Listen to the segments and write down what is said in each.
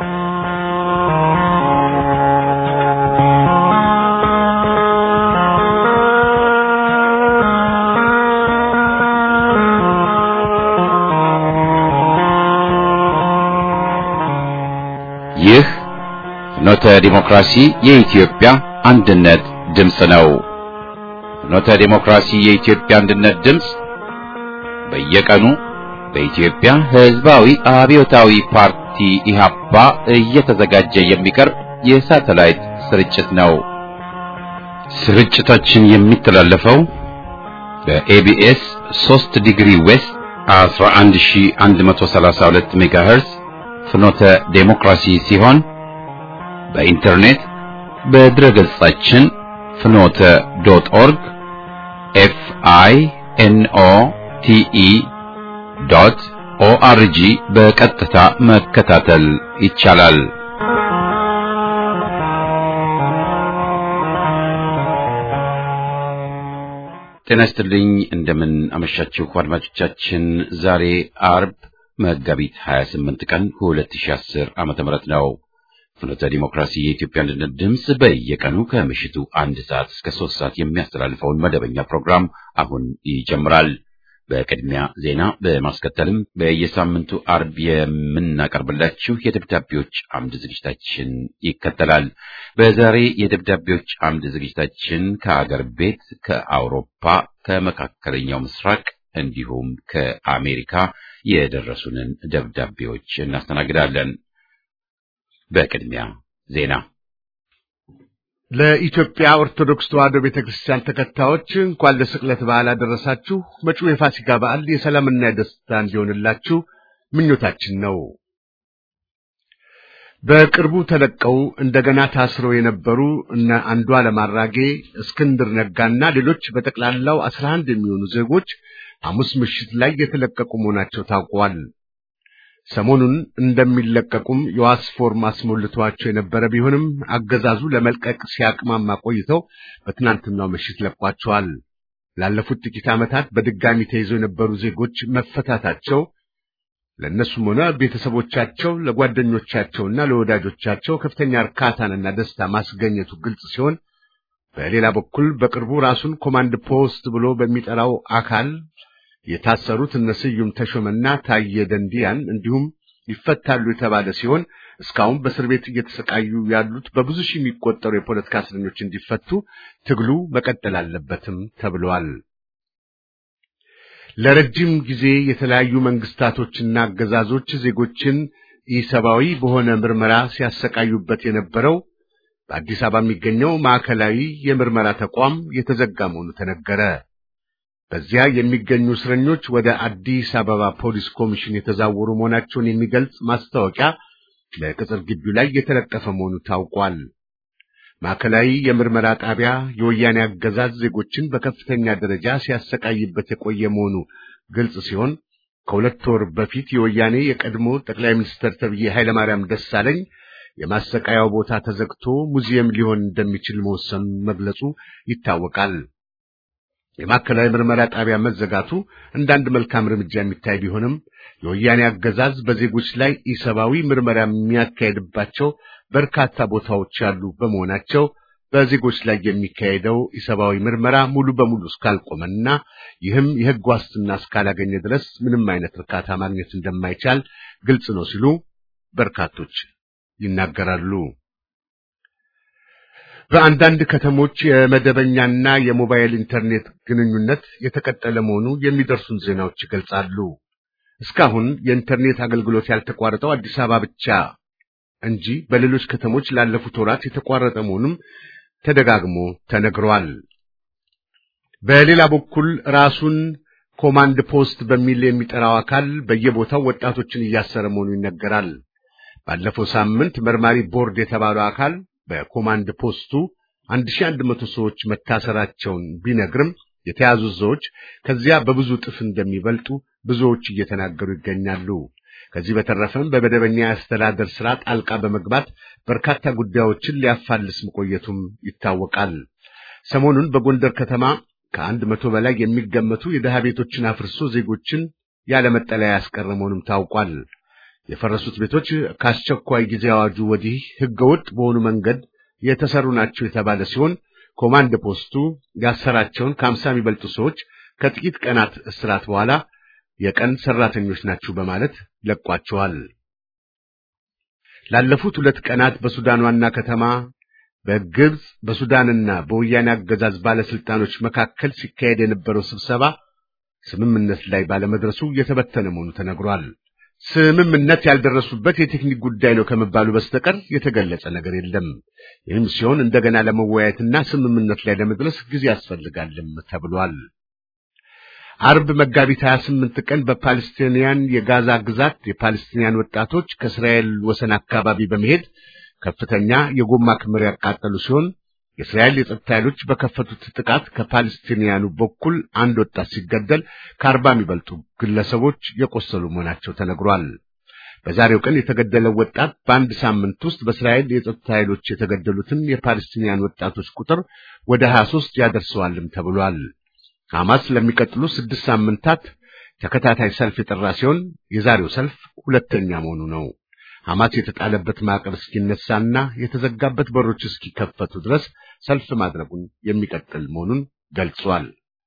ይህ ፍኖተ ዲሞክራሲ የኢትዮጵያ አንድነት ድምፅ ነው። ፍኖተ ዲሞክራሲ የኢትዮጵያ አንድነት ድምፅ በየቀኑ በኢትዮጵያ ሕዝባዊ አብዮታዊ ፓርቲ ኢህአፓ እየተዘጋጀ የሚቀርብ የሳተላይት ስርጭት ነው። ስርጭታችን የሚተላለፈው በኤቢኤስ 3 ዲግሪ ዌስት 11132 ሜጋሄርዝ ፍኖተ ዴሞክራሲ ሲሆን በኢንተርኔት በድረ ገጻችን ፍኖተ ዶት ኦርግ ኤፍ አይ ኤን ኦ ቲ ኢ ዶት ኦአርጂ በቀጥታ መከታተል ይቻላል። ጤና ይስጥልኝ። እንደምን አመሻችሁ አድማጮቻችን። ዛሬ አርብ መጋቢት 28 ቀን 2010 ዓመተ ምህረት ነው። ፍኖተ ዲሞክራሲ የኢትዮጵያ አንድነት ድምፅ በየቀኑ ከምሽቱ አንድ ሰዓት እስከ ሶስት ሰዓት የሚያስተላልፈውን መደበኛ ፕሮግራም አሁን ይጀምራል። በቅድሚያ ዜና፣ በማስከተልም በየሳምንቱ አርብ የምናቀርብላችሁ የደብዳቤዎች አምድ ዝግጅታችን ይከተላል። በዛሬ የደብዳቤዎች አምድ ዝግጅታችን ከአገር ቤት፣ ከአውሮፓ፣ ከመካከለኛው ምስራቅ እንዲሁም ከአሜሪካ የደረሱንን ደብዳቤዎች እናስተናግዳለን። በቅድሚያ ዜና። ለኢትዮጵያ ኦርቶዶክስ ተዋሕዶ ቤተክርስቲያን ተከታዮች እንኳን ለስቅለት በዓል አደረሳችሁ። መጪው የፋሲካ በዓል የሰላምና የደስታ እንዲሆንላችሁ ምኞታችን ነው። በቅርቡ ተለቀው እንደገና ታስረው የነበሩ እነ አንዱዓለም አራጌ፣ እስክንድር ነጋና ሌሎች በጠቅላላው አስራ አንድ የሚሆኑ ዜጎች ሐሙስ ምሽት ላይ የተለቀቁ መሆናቸው ታውቋል። ሰሞኑን እንደሚለቀቁም የዋስ ፎርም አስሞልቷቸው የነበረ ቢሆንም አገዛዙ ለመልቀቅ ሲያቅማማ ቆይተው በትናንትናው ምሽት ለቋቸዋል። ላለፉት ጥቂት ዓመታት በድጋሚ ተይዘው የነበሩ ዜጎች መፈታታቸው ለእነሱም ሆነ ቤተሰቦቻቸው ለጓደኞቻቸውና ለወዳጆቻቸው ከፍተኛ እርካታንና ደስታ ማስገኘቱ ግልጽ ሲሆን በሌላ በኩል በቅርቡ ራሱን ኮማንድ ፖስት ብሎ በሚጠራው አካል የታሰሩት እነ ስዩም ተሾመና ታየ ደንዲያን እንዲሁም ይፈታሉ የተባለ ሲሆን እስካሁን በእስር ቤት እየተሰቃዩ ያሉት በብዙ ሺህ የሚቆጠሩ የፖለቲካ እስረኞች እንዲፈቱ ትግሉ መቀጠል አለበትም ተብለዋል። ለረጅም ጊዜ የተለያዩ መንግስታቶችና አገዛዞች ዜጎችን ኢሰብአዊ በሆነ ምርመራ ሲያሰቃዩበት የነበረው በአዲስ አበባ የሚገኘው ማዕከላዊ የምርመራ ተቋም የተዘጋ መሆኑ ተነገረ። በዚያ የሚገኙ እስረኞች ወደ አዲስ አበባ ፖሊስ ኮሚሽን የተዛወሩ መሆናቸውን የሚገልጽ ማስታወቂያ ለቅጽር ግቢው ላይ የተለጠፈ መሆኑ ታውቋል። ማዕከላዊ የምርመራ ጣቢያ የወያኔ አገዛዝ ዜጎችን በከፍተኛ ደረጃ ሲያሰቃይበት የቆየ መሆኑ ግልጽ ሲሆን ከሁለት ወር በፊት የወያኔ የቀድሞ ጠቅላይ ሚኒስትር ተብዬ ኃይለማርያም ደሳለኝ የማሰቃያው ቦታ ተዘግቶ ሙዚየም ሊሆን እንደሚችል መወሰኑን መግለጹ ይታወቃል። የማዕከላዊ ምርመራ ጣቢያ መዘጋቱ እንዳንድ መልካም እርምጃ የሚታይ ቢሆንም የወያኔ አገዛዝ በዜጎች ላይ ኢሰብአዊ ምርመራ የሚያካሄድባቸው በርካታ ቦታዎች ያሉ በመሆናቸው በዜጎች ላይ የሚካሄደው ኢሰብአዊ ምርመራ ሙሉ በሙሉ እስካልቆመና ይህም የሕግ ዋስትና እስካላገኘ ድረስ ምንም አይነት እርካታ ማግኘት እንደማይቻል ግልጽ ነው ሲሉ በርካቶች ይናገራሉ። በአንዳንድ ከተሞች የመደበኛና የሞባይል ኢንተርኔት ግንኙነት የተቀጠለ መሆኑ የሚደርሱን ዜናዎች ይገልጻሉ። እስካሁን የኢንተርኔት አገልግሎት ያልተቋረጠው አዲስ አበባ ብቻ እንጂ በሌሎች ከተሞች ላለፉት ወራት የተቋረጠ መሆኑም ተደጋግሞ ተነግሯል። በሌላ በኩል ራሱን ኮማንድ ፖስት በሚል የሚጠራው አካል በየቦታው ወጣቶችን እያሰረ መሆኑ ይነገራል። ባለፈው ሳምንት መርማሪ ቦርድ የተባለው አካል በኮማንድ ፖስቱ 1100 ሰዎች መታሰራቸውን ቢነግርም የተያዙት ሰዎች ከዚያ በብዙ ጥፍ እንደሚበልጡ ብዙዎች እየተናገሩ ይገኛሉ። ከዚህ በተረፈም በመደበኛ የአስተዳደር ስራ ጣልቃ በመግባት በርካታ ጉዳዮችን ሊያፋልስ መቆየቱም ይታወቃል። ሰሞኑን በጎንደር ከተማ ከአንድ መቶ በላይ የሚገመቱ የድሃ ቤቶችን አፍርሶ ዜጎችን ያለ መጠለያ ያስቀረ መሆኑም ታውቋል። የፈረሱት ቤቶች ከአስቸኳይ ጊዜ አዋጁ ወዲህ ህገወጥ በሆኑ መንገድ የተሰሩ ናቸው የተባለ ሲሆን ኮማንድ ፖስቱ ያሰራቸውን ከአምሳ የሚበልጡ ሰዎች ከጥቂት ቀናት እስራት በኋላ የቀን ሰራተኞች ናቸው በማለት ለቋቸዋል። ላለፉት ሁለት ቀናት በሱዳን ዋና ከተማ በግብጽ በሱዳንና በወያኔ አገዛዝ ባለስልጣኖች መካከል ሲካሄድ የነበረው ስብሰባ ስምምነት ላይ ባለመድረሱ የተበተነ መሆኑ ተነግሯል። ስምምነት ያልደረሱበት የቴክኒክ ጉዳይ ነው ከመባሉ በስተቀር የተገለጸ ነገር የለም። ይህም ሲሆን እንደገና ለመወያየትና ስምምነት ላይ ለመድረስ ጊዜ ያስፈልጋልም ተብሏል። አርብ መጋቢት 28 ቀን በፓለስቲንያን የጋዛ ግዛት የፓለስቲንያን ወጣቶች ከእስራኤል ወሰን አካባቢ በመሄድ ከፍተኛ የጎማ ክምር ያቃጠሉ ሲሆን የእስራኤል የጸጥታ ኃይሎች በከፈቱት ጥቃት ከፓለስቲንያኑ በኩል አንድ ወጣት ሲገደል ከአርባ የሚበልጡ ግለሰቦች የቆሰሉ መሆናቸው ተነግሯል። በዛሬው ቀን የተገደለው ወጣት በአንድ ሳምንት ውስጥ በእስራኤል የጸጥታ ኃይሎች የተገደሉትን የፓለስቲንያን ወጣቶች ቁጥር ወደ 23 ያደርሰዋልም ተብሏል። ሐማስ ለሚቀጥሉ ስድስት ሳምንታት ተከታታይ ሰልፍ የጠራ ሲሆን የዛሬው ሰልፍ ሁለተኛ መሆኑ ነው። ሐማስ የተጣለበት ማዕቀብ እስኪነሳና የተዘጋበት በሮች እስኪከፈቱ ድረስ ሰልፍ ማድረጉን የሚቀጥል መሆኑን ገልጿል።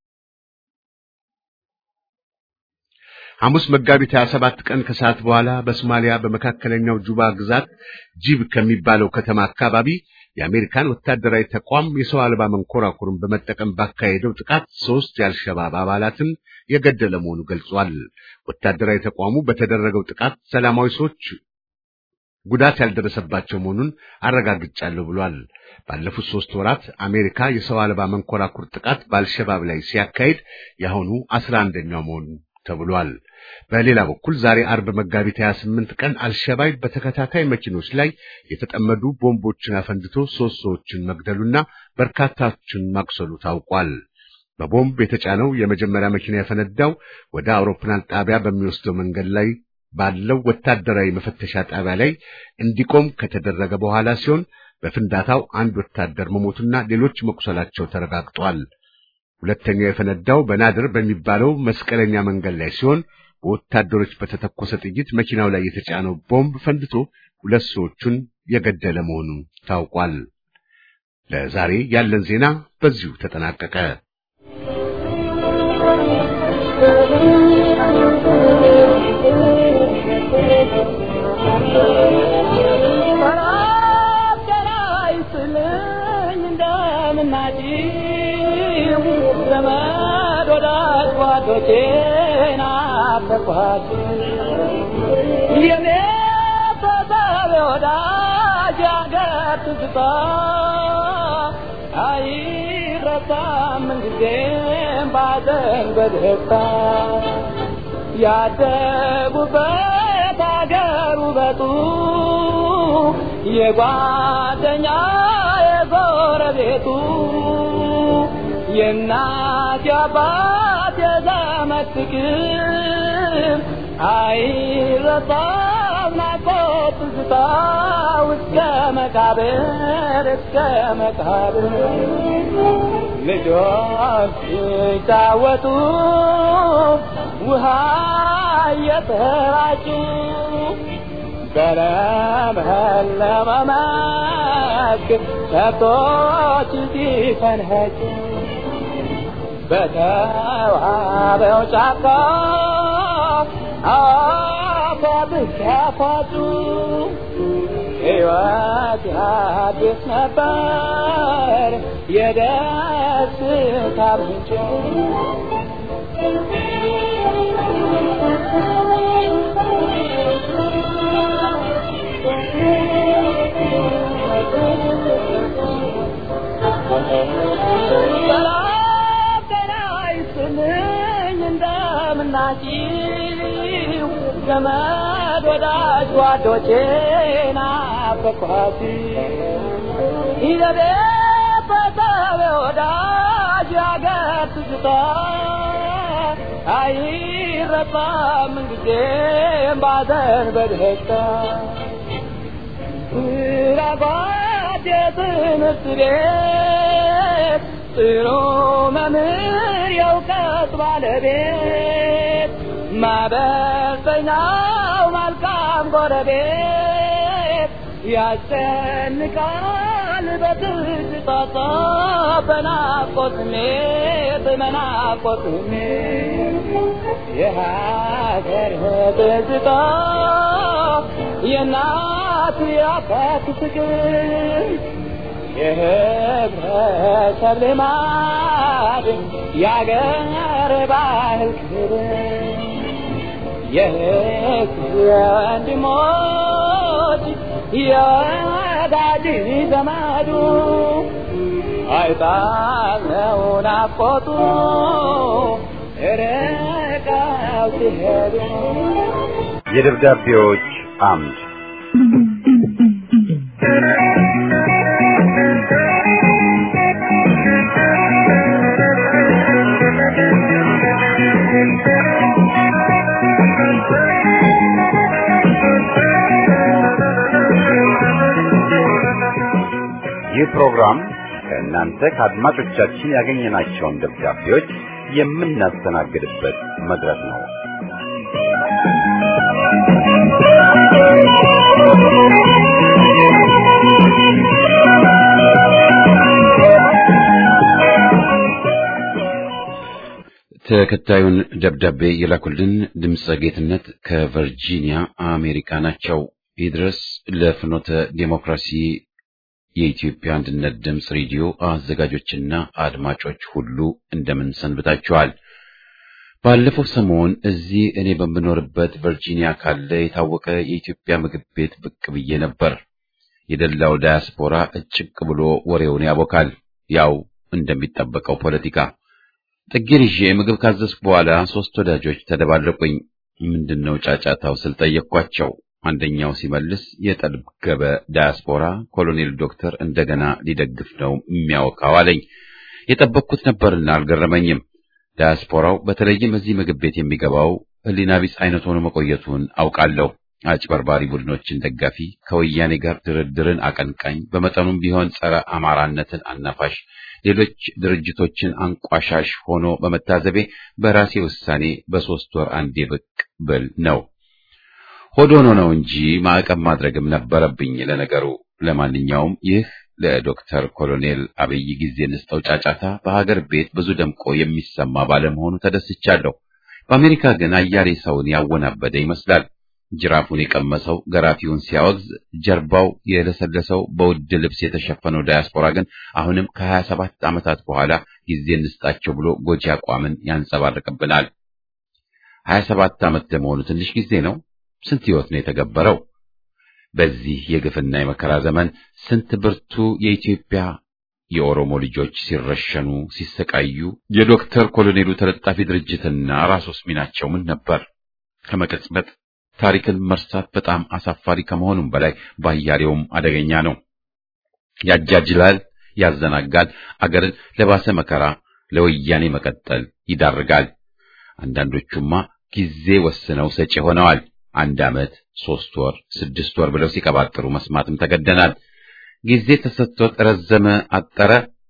ሐሙስ መጋቢት 27 ቀን ከሰዓት በኋላ በሶማሊያ በመካከለኛው ጁባ ግዛት ጂብ ከሚባለው ከተማ አካባቢ የአሜሪካን ወታደራዊ ተቋም የሰው አልባ መንኮራኩርን በመጠቀም ባካሄደው ጥቃት ሶስት የአልሸባብ አባላትን የገደለ መሆኑ ገልጿል። ወታደራዊ ተቋሙ በተደረገው ጥቃት ሰላማዊ ሰዎች ጉዳት ያልደረሰባቸው መሆኑን አረጋግጫለሁ ብሏል። ባለፉት ሶስት ወራት አሜሪካ የሰው አልባ መንኮራኩር ጥቃት በአልሸባብ ላይ ሲያካሂድ የአሁኑ አስራ አንደኛው መሆኑ ተብሏል። በሌላ በኩል ዛሬ አርብ መጋቢት 28 ቀን አልሸባብ በተከታታይ መኪኖች ላይ የተጠመዱ ቦምቦችን አፈንድቶ ሶስት ሰዎችን መግደሉና በርካታዎችን ማቁሰሉ ታውቋል። በቦምብ የተጫነው የመጀመሪያ መኪና የፈነዳው ወደ አውሮፕላን ጣቢያ በሚወስደው መንገድ ላይ ባለው ወታደራዊ መፈተሻ ጣቢያ ላይ እንዲቆም ከተደረገ በኋላ ሲሆን በፍንዳታው አንድ ወታደር መሞቱና ሌሎች መቁሰላቸው ተረጋግጧል። ሁለተኛው የፈነዳው በናድር በሚባለው መስቀለኛ መንገድ ላይ ሲሆን በወታደሮች በተተኮሰ ጥይት መኪናው ላይ የተጫነው ቦምብ ፈንድቶ ሁለት ሰዎቹን የገደለ መሆኑ ታውቋል። ለዛሬ ያለን ዜና በዚሁ ተጠናቀቀ። ያደጉበት አገር ውበቱ የጓደኛ የጎረቤቱ የእናት የአባት የዘመድ ፍቅር አይረሳም ናፍቆት ትዝታ እስከ መቃብር እስከ መቃብር ልጆች ሲጫወቱ ውሃ እየተራጩ በለመለመ መስክ ከብቶች ሲፈንኸጩ በተዋበው ጫካ አፏብስ ያፏጩ ሕይወት አዲስ ነበር የደስታ ምንጭ ናችሁ ዘመድ ወዳጅ ጓዶቼ ናፈኳሲ ይዘቤ በሰበ ወዳጅ አገር ትዝታ አይረሳም ጊዜም ባዘን በደስታ ስራባት የትምህርት ቤት ጥሩ መምህር የእውቀት ባለቤት ማበሰኛው መልካም ጎረቤት ያስጨንቃል በትዝታ በናፍቆት ስሜት በናፍቆት ስሜት የሀገር ትዝታ የእናት የአባት ፍቅር የህብረተሰብ ልማድ የአገር ባህል ክብር የህዝብ ወንድሞች የወዳጅ ዘመዱ አይጣለው ናፍቆቱ ርቀው ሲሄዱ የደብዳቤዎች አምድ ይህ ፕሮግራም ከእናንተ ከአድማጮቻችን ያገኘናቸውን ደብዳቤዎች የምናስተናግድበት መድረክ ነው። ተከታዩን ደብዳቤ የላኩልን ድምፀ ጌትነት ከቨርጂኒያ አሜሪካ ናቸው። ይድረስ ለፍኖተ ዴሞክራሲ የኢትዮጵያ አንድነት ድምፅ ሬዲዮ አዘጋጆችና አድማጮች ሁሉ እንደምን ሰንብታችኋል? ባለፈው ሰሞን እዚህ እኔ በምኖርበት ቨርጂኒያ ካለ የታወቀ የኢትዮጵያ ምግብ ቤት ብቅ ብዬ ነበር። የደላው ዳያስፖራ እጭቅ ብሎ ወሬውን ያቦካል። ያው እንደሚጠበቀው ፖለቲካ ጥጌን ይዤ ምግብ ካዘዝኩ በኋላ ሶስት ወዳጆች ተደባለቁኝ። ምንድነው ጫጫታው ስል ጠየቅኳቸው። አንደኛው ሲመልስ የጠገበ ዳያስፖራ ኮሎኔል ዶክተር እንደገና ሊደግፍ ነው የሚያወካው አለኝ። የጠበቅኩት ነበርና አልገረመኝም። ዳያስፖራው በተለይም እዚህ ምግብ ቤት የሚገባው ሕሊና ቢስ አይነት ሆኖ መቆየቱን አውቃለሁ። አጭበርባሪ ቡድኖችን ደጋፊ፣ ከወያኔ ጋር ድርድርን አቀንቃኝ፣ በመጠኑም ቢሆን ጸረ አማራነትን አናፋሽ፣ ሌሎች ድርጅቶችን አንቋሻሽ ሆኖ በመታዘቤ በራሴ ውሳኔ በሶስት ወር አንዴ ብቅ ብል ነው። ሆድ ሆኖ ነው እንጂ ማዕቀብ ማድረግም ነበረብኝ። ለነገሩ ለማንኛውም ይህ ለዶክተር ኮሎኔል አብይ ጊዜ እንስጠው ጫጫታ በሀገር ቤት ብዙ ደምቆ የሚሰማ ባለመሆኑ ተደስቻለሁ። በአሜሪካ ግን አያሌ ሰውን ያወናበደ ይመስላል። ጅራፉን የቀመሰው ገራፊውን ሲያወግዝ፣ ጀርባው የለሰለሰው በውድ ልብስ የተሸፈነው ዳያስፖራ ግን አሁንም ከሀያ ሰባት ዓመታት በኋላ ጊዜ እንስጣቸው ብሎ ጎጂ አቋምን ያንጸባርቅብናል። ሀያ ሰባት ዓመት ለመሆኑ ትንሽ ጊዜ ነው። ስንት ሕይወት ነው የተገበረው? በዚህ የግፍና የመከራ ዘመን ስንት ብርቱ የኢትዮጵያ የኦሮሞ ልጆች ሲረሸኑ፣ ሲሰቃዩ የዶክተር ኮሎኔሉ ተለጣፊ ድርጅትና ራሶስ ሚናቸው ምን ነበር? ከመቀጽበት ታሪክን መርሳት በጣም አሳፋሪ ከመሆኑም በላይ ባያሌውም አደገኛ ነው። ያጃጅላል፣ ያዘናጋል፣ አገርን ለባሰ መከራ ለወያኔ መቀጠል ይዳርጋል። አንዳንዶቹማ ጊዜ ወስነው ሰጪ ሆነዋል። አንድ ዓመት፣ ሶስት ወር፣ ስድስት ወር ብለው ሲቀባጥሩ መስማትም ተገደናል። ጊዜ ተሰጥቶት ረዘመ፣ አጠረ፣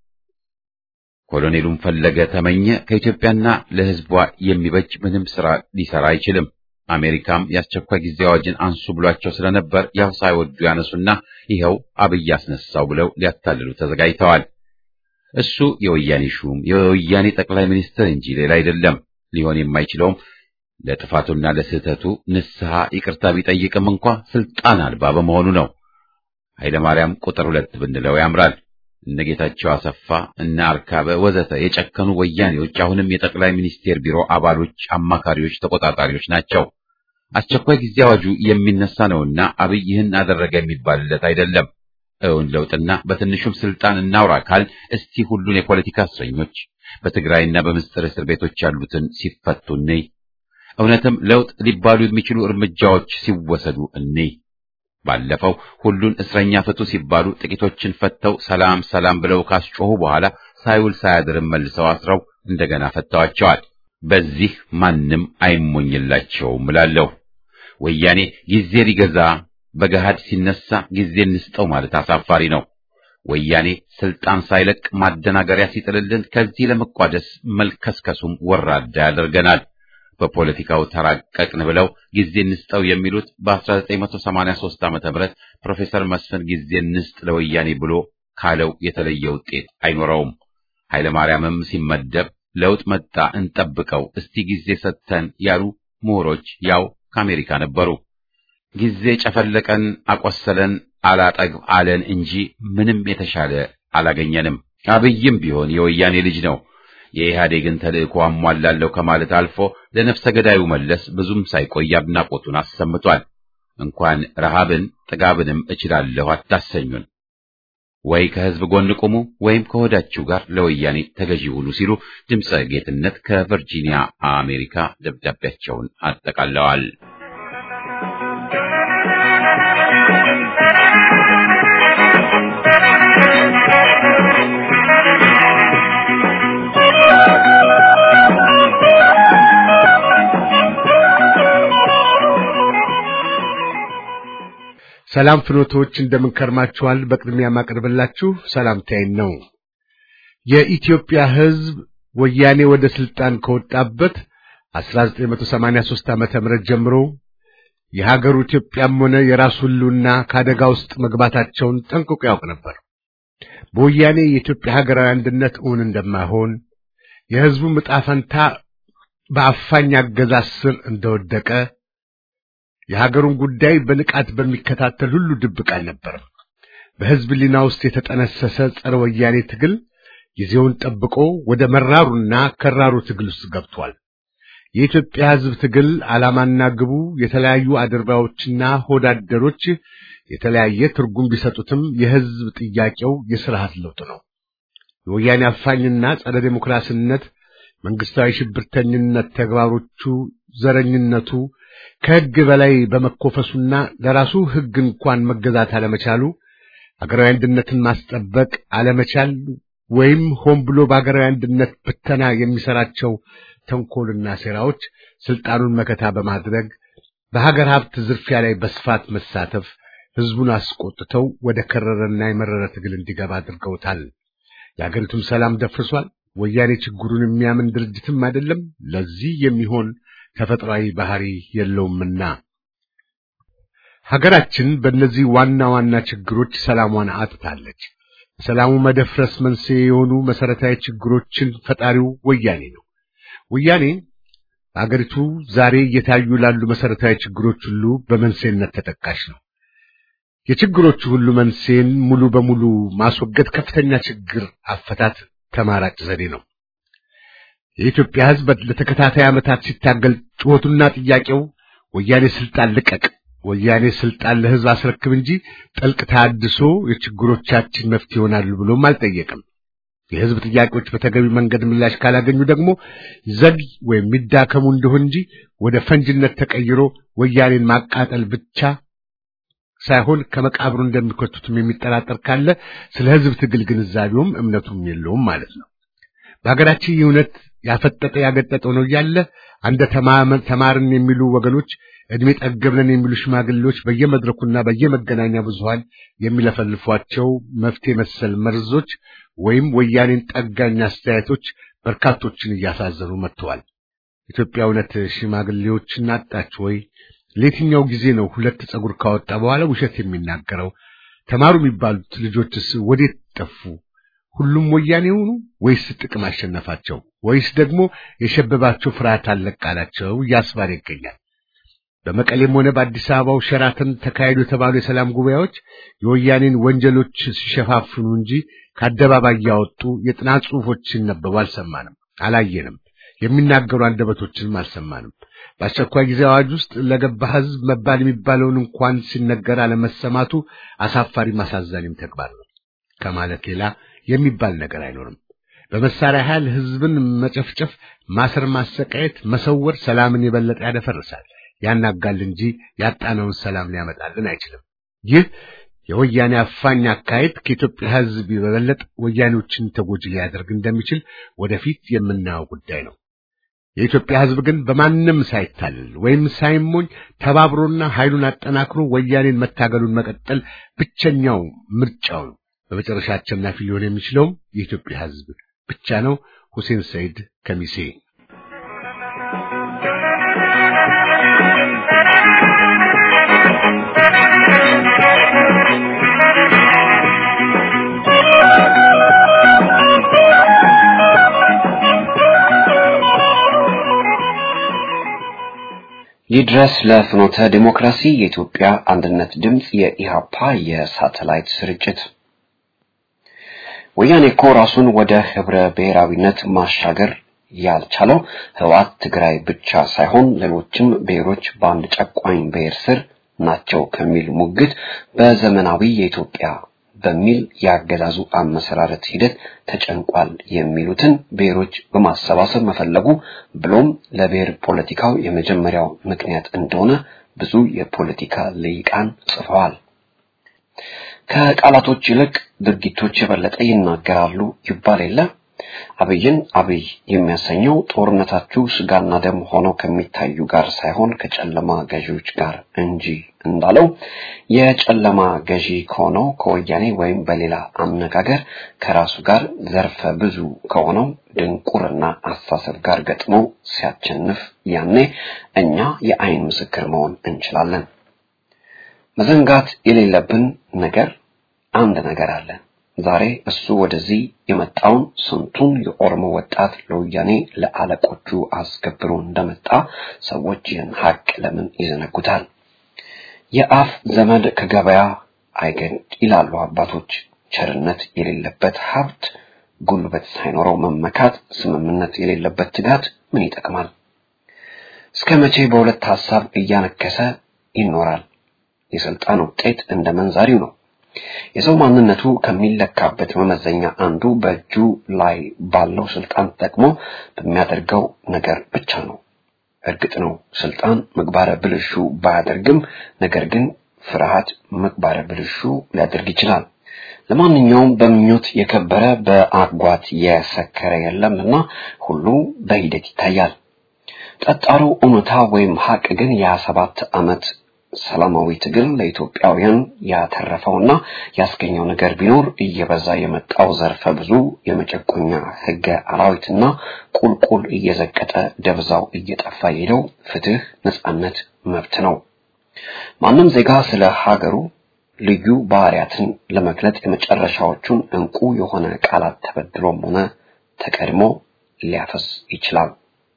ኮሎኔሉም ፈለገ፣ ተመኘ፣ ከኢትዮጵያና ለሕዝቧ የሚበጅ ምንም ስራ ሊሰራ አይችልም። አሜሪካም የአስቸኳይ ጊዜ አዋጅን አንሱ ብሏቸው ስለነበር ያው ሳይወዱ ያነሱና ይኸው አብይ አስነሳው ብለው ሊያታልሉ ተዘጋጅተዋል። እሱ የወያኔ ሹም የወያኔ ጠቅላይ ሚኒስትር እንጂ ሌላ አይደለም። ሊሆን የማይችለውም ለጥፋቱና ለስህተቱ ንስሐ ይቅርታ ቢጠይቅም እንኳ ስልጣን አልባ በመሆኑ ነው። ኃይለ ማርያም ቁጥር ሁለት ብንለው ያምራል። እነ ጌታቸው አሰፋ እነ አርካበ ወዘተ የጨከኑ ወያኔዎች አሁንም የጠቅላይ ሚኒስቴር ቢሮ አባሎች፣ አማካሪዎች፣ ተቆጣጣሪዎች ናቸው። አስቸኳይ ጊዜ አዋጁ የሚነሳ ነውና አብይ ይህን አደረገ የሚባልለት አይደለም። እውን ለውጥና በትንሹም ስልጣን እናውራ ካል እስቲ ሁሉን የፖለቲካ እስረኞች በትግራይና በምስጢር እስር ቤቶች ያሉትን ሲፈቱ እንይ። እውነትም ለውጥ ሊባሉ የሚችሉ እርምጃዎች ሲወሰዱ እንይ። ባለፈው ሁሉን እስረኛ ፍቱ ሲባሉ ጥቂቶችን ፈተው ሰላም ሰላም ብለው ካስጮሁ በኋላ ሳይውል ሳያድርም መልሰው አስረው እንደገና ፈተዋቸዋል። በዚህ ማንም አይሞኝላቸውም እላለሁ። ወያኔ ጊዜ ሊገዛ በገሃድ ሲነሳ ጊዜ እንስጠው ማለት አሳፋሪ ነው። ወያኔ ስልጣን ሳይለቅ ማደናገሪያ ሲጥልልን ከዚህ ለመቋደስ መልከስከሱም ወራዳ ያደርገናል። በፖለቲካው ተራቀቅን ብለው ጊዜ እንስጠው የሚሉት በ1983 ዓ.ም ፕሮፌሰር መስፍን ጊዜ እንስጥ ለወያኔ ብሎ ካለው የተለየ ውጤት አይኖረውም። ኃይለ ማርያምም ሲመደብ ለውጥ መጣ እንጠብቀው እስቲ ጊዜ ሰጥተን ያሉ ምሁሮች ያው ከአሜሪካ ነበሩ። ጊዜ ጨፈለቀን፣ አቆሰለን፣ አላጠግብ አለን እንጂ ምንም የተሻለ አላገኘንም። አብይም ቢሆን የወያኔ ልጅ ነው። የኢህአዴግን ተልእኮ አሟላለሁ ከማለት አልፎ ለነፍሰ ገዳዩ መለስ ብዙም ሳይቆይ አድናቆቱን አሰምቷል። እንኳን ረሃብን ጥጋብንም እችላለሁ አታሰኙን፣ ወይ ከህዝብ ጎን ቁሙ ወይም ከሆዳችሁ ጋር ለወያኔ ተገዢ ሁኑ ሲሉ ድምፀ ጌትነት ከቨርጂኒያ አሜሪካ ደብዳቤያቸውን አጠቃለዋል። ሰላም ፍኖቶች እንደምን ከርማችኋል? በቅድሚያ ማቀርብላችሁ ሰላምታዬን ነው። የኢትዮጵያ ሕዝብ ወያኔ ወደ ስልጣን ከወጣበት 1983 ዓመተ ምህረት ጀምሮ የሀገሩ ኢትዮጵያም ሆነ የራሱ ሕልውና ከአደጋ ውስጥ መግባታቸውን ጠንቅቆ ያውቅ ነበር። በወያኔ የኢትዮጵያ ሀገራዊ አንድነት እውን እንደማይሆን የሕዝቡ ዕጣ ፈንታ በአፋኝ አገዛዝ ስር እንደወደቀ የሀገሩን ጉዳይ በንቃት በሚከታተል ሁሉ ድብቅ አልነበረም። በሕዝብ ሊና ውስጥ የተጠነሰሰ ጸረ ወያኔ ትግል ጊዜውን ጠብቆ ወደ መራሩና ከራሩ ትግል ውስጥ ገብቷል። የኢትዮጵያ ሕዝብ ትግል ዓላማና ግቡ የተለያዩ አድርባዮችና ሆዳደሮች የተለያየ ትርጉም ቢሰጡትም የሕዝብ ጥያቄው የስርዓት ለውጥ ነው። የወያኔ አፋኝና ጸረ ዴሞክራሲነት፣ መንግስታዊ ሽብርተኝነት ተግባሮቹ፣ ዘረኝነቱ ከሕግ በላይ በመኮፈሱና ለራሱ ሕግ እንኳን መገዛት አለመቻሉ አገራዊ አንድነትን ማስጠበቅ አለመቻል ወይም ሆን ብሎ በአገራዊ አንድነት ብተና የሚሰራቸው ተንኮልና ሴራዎች ስልጣኑን መከታ በማድረግ በሀገር ሀብት ዝርፊያ ላይ በስፋት መሳተፍ ሕዝቡን አስቆጥተው ወደ ከረረና የመረረ ትግል እንዲገባ አድርገውታል። የአገሪቱም ሰላም ደፍርሷል። ወያኔ ችግሩን የሚያምን ድርጅትም አይደለም። ለዚህ የሚሆን ተፈጥሯዊ ባህሪ የለውምና ሀገራችን በእነዚህ ዋና ዋና ችግሮች ሰላሟን አጥታለች። ሰላሙ መደፍረስ መንስኤ የሆኑ መሰረታዊ ችግሮችን ፈጣሪው ወያኔ ነው። ወያኔ በአገሪቱ ዛሬ እየታዩ ላሉ መሰረታዊ ችግሮች ሁሉ በመንስኤነት ተጠቃሽ ነው። የችግሮቹ ሁሉ መንስኤን ሙሉ በሙሉ ማስወገድ ከፍተኛ ችግር አፈታት ተማራጭ ዘዴ ነው። የኢትዮጵያ ሕዝብ ለተከታታይ ዓመታት ሲታገል ጩኸቱና ጥያቄው ወያኔ ስልጣን ልቀቅ፣ ወያኔ ስልጣን ለሕዝብ አስረክብ እንጂ ጥልቅ ታድሶ የችግሮቻችን መፍትሄ ይሆናሉ ብሎም አልጠየቅም። የሕዝብ ጥያቄዎች በተገቢ መንገድ ምላሽ ካላገኙ ደግሞ ዘግ ወይም የሚዳከሙ እንደሆን እንጂ ወደ ፈንጅነት ተቀይሮ ወያኔን ማቃጠል ብቻ ሳይሆን ከመቃብሩ እንደሚከቱትም የሚጠራጠር ካለ ስለ ሕዝብ ትግል ግንዛቤውም እምነቱም የለውም ማለት ነው። በሀገራችን ይህ እውነት ያፈጠጠ ያገጠጠው ነው እያለ አንደ ተማርን የሚሉ ወገኖች ዕድሜ ጠገብነን የሚሉ ሽማግሌዎች በየመድረኩና በየመገናኛ ብዙሃን የሚለፈልፏቸው መፍትሄ መሰል መርዞች ወይም ወያኔን ጠጋኝ አስተያየቶች በርካቶችን እያሳዘኑ መጥተዋል። ኢትዮጵያ እውነት ሽማግሌዎችን አጣች ወይ? ለየትኛው ጊዜ ነው ሁለት ፀጉር ካወጣ በኋላ ውሸት የሚናገረው? ተማሩ የሚባሉት ልጆችስ ወዴት ጠፉ? ሁሉም ወያኔ ሆኑ ወይስ ጥቅም አሸነፋቸው? ወይስ ደግሞ የሸበባቸው ፍርሃት አለቃላቸው እያስባለ ይገኛል። በመቀሌም ሆነ በአዲስ አበባው ሸራተን ተካሄዱ የተባሉ የሰላም ጉባኤዎች የወያኔን ወንጀሎች ሲሸፋፍኑ እንጂ ከአደባባይ ያወጡ የጥናት ጽሑፎችን ነበቡ አልሰማንም፣ አላየንም። የሚናገሩ አንደበቶችንም አልሰማንም። በአስቸኳይ ጊዜ አዋጅ ውስጥ ለገባ ሕዝብ መባል የሚባለውን እንኳን ሲነገር አለመሰማቱ አሳፋሪም አሳዛኝም ተግባር ነው ከማለት ሌላ የሚባል ነገር አይኖርም። በመሳሪያ ኃይል ሕዝብን መጨፍጨፍ፣ ማሰር፣ ማሰቃየት፣ መሰወር ሰላምን የበለጠ ያደፈርሳል፣ ያናጋል እንጂ ያጣነውን ሰላም ሊያመጣልን አይችልም። ይህ የወያኔ አፋኝ አካሄድ ከኢትዮጵያ ሕዝብ በበለጠ ወያኔዎችን ተጎጂ ሊያደርግ እንደሚችል ወደፊት የምናየው ጉዳይ ነው። የኢትዮጵያ ሕዝብ ግን በማንም ሳይታለል ወይም ሳይሞኝ ተባብሮና ኃይሉን አጠናክሮ ወያኔን መታገሉን መቀጠል ብቸኛው ምርጫው ነው። በመጨረሻ አሸናፊ ሊሆን የሚችለውም የኢትዮጵያ ሕዝብ ብቻ ነው። ሁሴን ሰይድ ከሚሴ ይድረስ ለፍኖተ ዲሞክራሲ የኢትዮጵያ አንድነት ድምፅ የኢሃፓ የሳተላይት ስርጭት ወያኔ እኮ ራሱን ወደ ህብረ ብሔራዊነት ማሻገር ያልቻለው ህወሓት ትግራይ ብቻ ሳይሆን ሌሎችም ብሔሮች በአንድ ጨቋኝ ብሔር ስር ናቸው ከሚል ሙግት በዘመናዊ የኢትዮጵያ በሚል ያገዛዙ አመሰራረት ሂደት ተጨንቋል የሚሉትን ብሔሮች በማሰባሰብ መፈለጉ ብሎም ለብሔር ፖለቲካው የመጀመሪያው ምክንያት እንደሆነ ብዙ የፖለቲካ ልሂቃን ጽፈዋል። ከቃላቶች ይልቅ ድርጊቶች የበለጠ ይናገራሉ ይባል የለ። አብይን አብይ የሚያሰኘው ጦርነታችሁ ስጋና ደም ሆነው ከሚታዩ ጋር ሳይሆን ከጨለማ ገዢዎች ጋር እንጂ እንዳለው የጨለማ ገዢ ከሆነው ከወያኔ ወይም በሌላ አነጋገር ከራሱ ጋር ዘርፈ ብዙ ከሆነው ድንቁርና አስተሳሰብ ጋር ገጥሞ ሲያቸንፍ ያኔ እኛ የአይን ምስክር መሆን እንችላለን። መዘንጋት የሌለብን ነገር አንድ ነገር አለ። ዛሬ እሱ ወደዚህ የመጣውን ስንቱን የኦሮሞ ወጣት ለወያኔ ለአለቆቹ አስገብሮ እንደመጣ ሰዎች ይህን ሀቅ ለምን ይዘነጉታል? የአፍ ዘመድ ከገበያ አይገድ ይላሉ አባቶች። ቸርነት የሌለበት ሀብት፣ ጉልበት ሳይኖረው መመካት፣ ስምምነት የሌለበት ትጋት ምን ይጠቅማል? እስከ መቼ በሁለት ሀሳብ እያነከሰ ይኖራል? የስልጣን ውጤት እንደ መንዛሪው ነው። የሰው ማንነቱ ከሚለካበት መመዘኛ አንዱ በእጁ ላይ ባለው ስልጣን ተጠቅሞ በሚያደርገው ነገር ብቻ ነው። እርግጥ ነው ስልጣን ምግባረ ብልሹ ባያደርግም፣ ነገር ግን ፍርሃት ምግባረ ብልሹ ሊያደርግ ይችላል። ለማንኛውም በምኞት የከበረ በአጓት የሰከረ የለምና ሁሉ በሂደት ይታያል። ጠጣሩ እውነታ ወይም ሀቅ ግን የሀያ ሰባት ዓመት ሰላማዊ ትግል ለኢትዮጵያውያን ያተረፈውና ያስገኘው ነገር ቢኖር እየበዛ የመጣው ዘርፈ ብዙ የመጨቆኛ ሕገ አራዊትና ቁልቁል እየዘቀጠ ደብዛው እየጠፋ የሄደው ፍትህ፣ ነጻነት፣ መብት ነው። ማንም ዜጋ ስለ ሀገሩ ልዩ ባህሪያትን ለመግለጥ የመጨረሻዎቹን እንቁ የሆነ ቃላት ተበድሎም ሆነ ተቀድሞ ሊያፈስ ይችላል።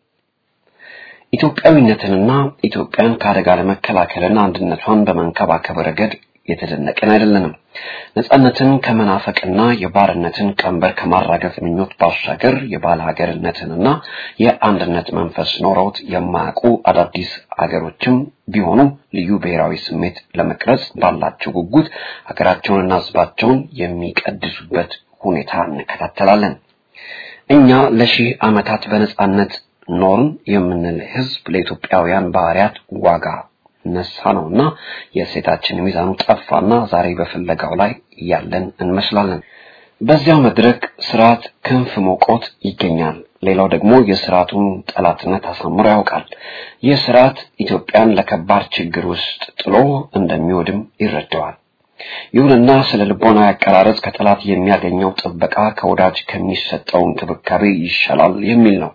ኢትዮጵያዊነትንና ኢትዮጵያን ከአደጋ ለመከላከልና አንድነቷን በመንከባከብ ረገድ የተደነቅን አይደለንም። ነጻነትን ከመናፈቅና የባርነትን ቀንበር ከማራገፍ ምኞት ባሻገር የባለ ሀገርነትንና የአንድነት መንፈስ ኖረውት የማያውቁ አዳዲስ አገሮችም ቢሆኑ ልዩ ብሔራዊ ስሜት ለመቅረጽ ባላቸው ጉጉት ሀገራቸውንና ሕዝባቸውን የሚቀድሱበት ሁኔታ እንከታተላለን። እኛ ለሺህ ዓመታት በነጻነት ኖርን የምንል ህዝብ ለኢትዮጵያውያን ባህሪያት ዋጋ ነሳ ነውና የእሴታችን ሚዛኑ ጠፋና ዛሬ በፍለጋው ላይ ያለን እንመስላለን። በዚያው መድረክ ስርዓት ክንፍ ሞቆት ይገኛል። ሌላው ደግሞ የስርዓቱን ጠላትነት አሳምሮ ያውቃል። ይህ ስርዓት ኢትዮጵያን ለከባድ ችግር ውስጥ ጥሎ እንደሚወድም ይረዳዋል። ይሁንና ስለ ልቦናዊ አቀራረጽ ከጠላት የሚያገኘው ጥበቃ ከወዳጅ ከሚሰጠው እንክብካቤ ይሻላል የሚል ነው።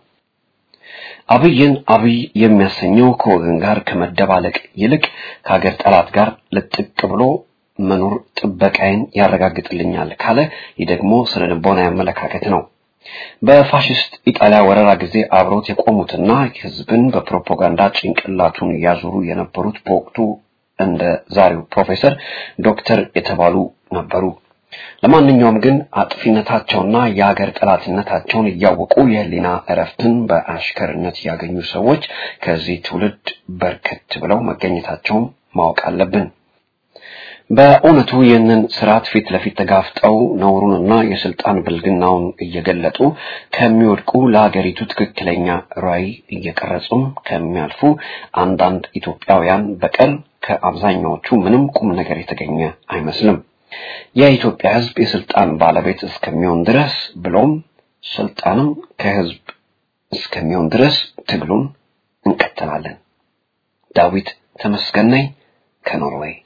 አብይን አብይ የሚያሰኘው ከወገን ጋር ከመደባለቅ ይልቅ ከሀገር ጠላት ጋር ልጥቅ ብሎ መኖር ጥበቃዬን ያረጋግጥልኛል ካለ ይህ ደግሞ ስለ ልቦናዊ አመለካከት ነው። በፋሽስት ኢጣሊያ ወረራ ጊዜ አብሮት የቆሙትና ህዝብን በፕሮፓጋንዳ ጭንቅላቱን ያዞሩ የነበሩት በወቅቱ እንደ ዛሬው ፕሮፌሰር ዶክተር የተባሉ ነበሩ። ለማንኛውም ግን አጥፊነታቸውና የሀገር ጠላትነታቸውን እያወቁ የህሊና እረፍትን በአሽከርነት ያገኙ ሰዎች ከዚህ ትውልድ በርከት ብለው መገኘታቸውን ማወቅ አለብን። በእውነቱ ይህንን ስርዓት ፊት ለፊት ተጋፍጠው ነውሩንና የስልጣን ብልግናውን እየገለጡ ከሚወድቁ ለሀገሪቱ ትክክለኛ ራዕይ እየቀረጹም ከሚያልፉ አንዳንድ ኢትዮጵያውያን በቀል ከአብዛኛዎቹ ምንም ቁም ነገር የተገኘ አይመስልም። የኢትዮጵያ ሕዝብ የስልጣን ባለቤት እስከሚሆን ድረስ ብሎም ስልጣንም ከሕዝብ እስከሚሆን ድረስ ትግሉን እንቀጥላለን። ዳዊት ተመስገን ነኝ ከኖርዌይ።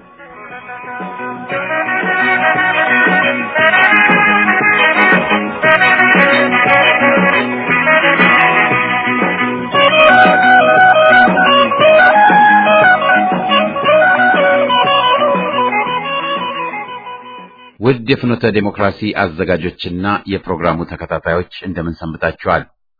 ውድ የፍኖተ ዴሞክራሲ አዘጋጆችና የፕሮግራሙ ተከታታዮች እንደምን ሰንብታችኋል?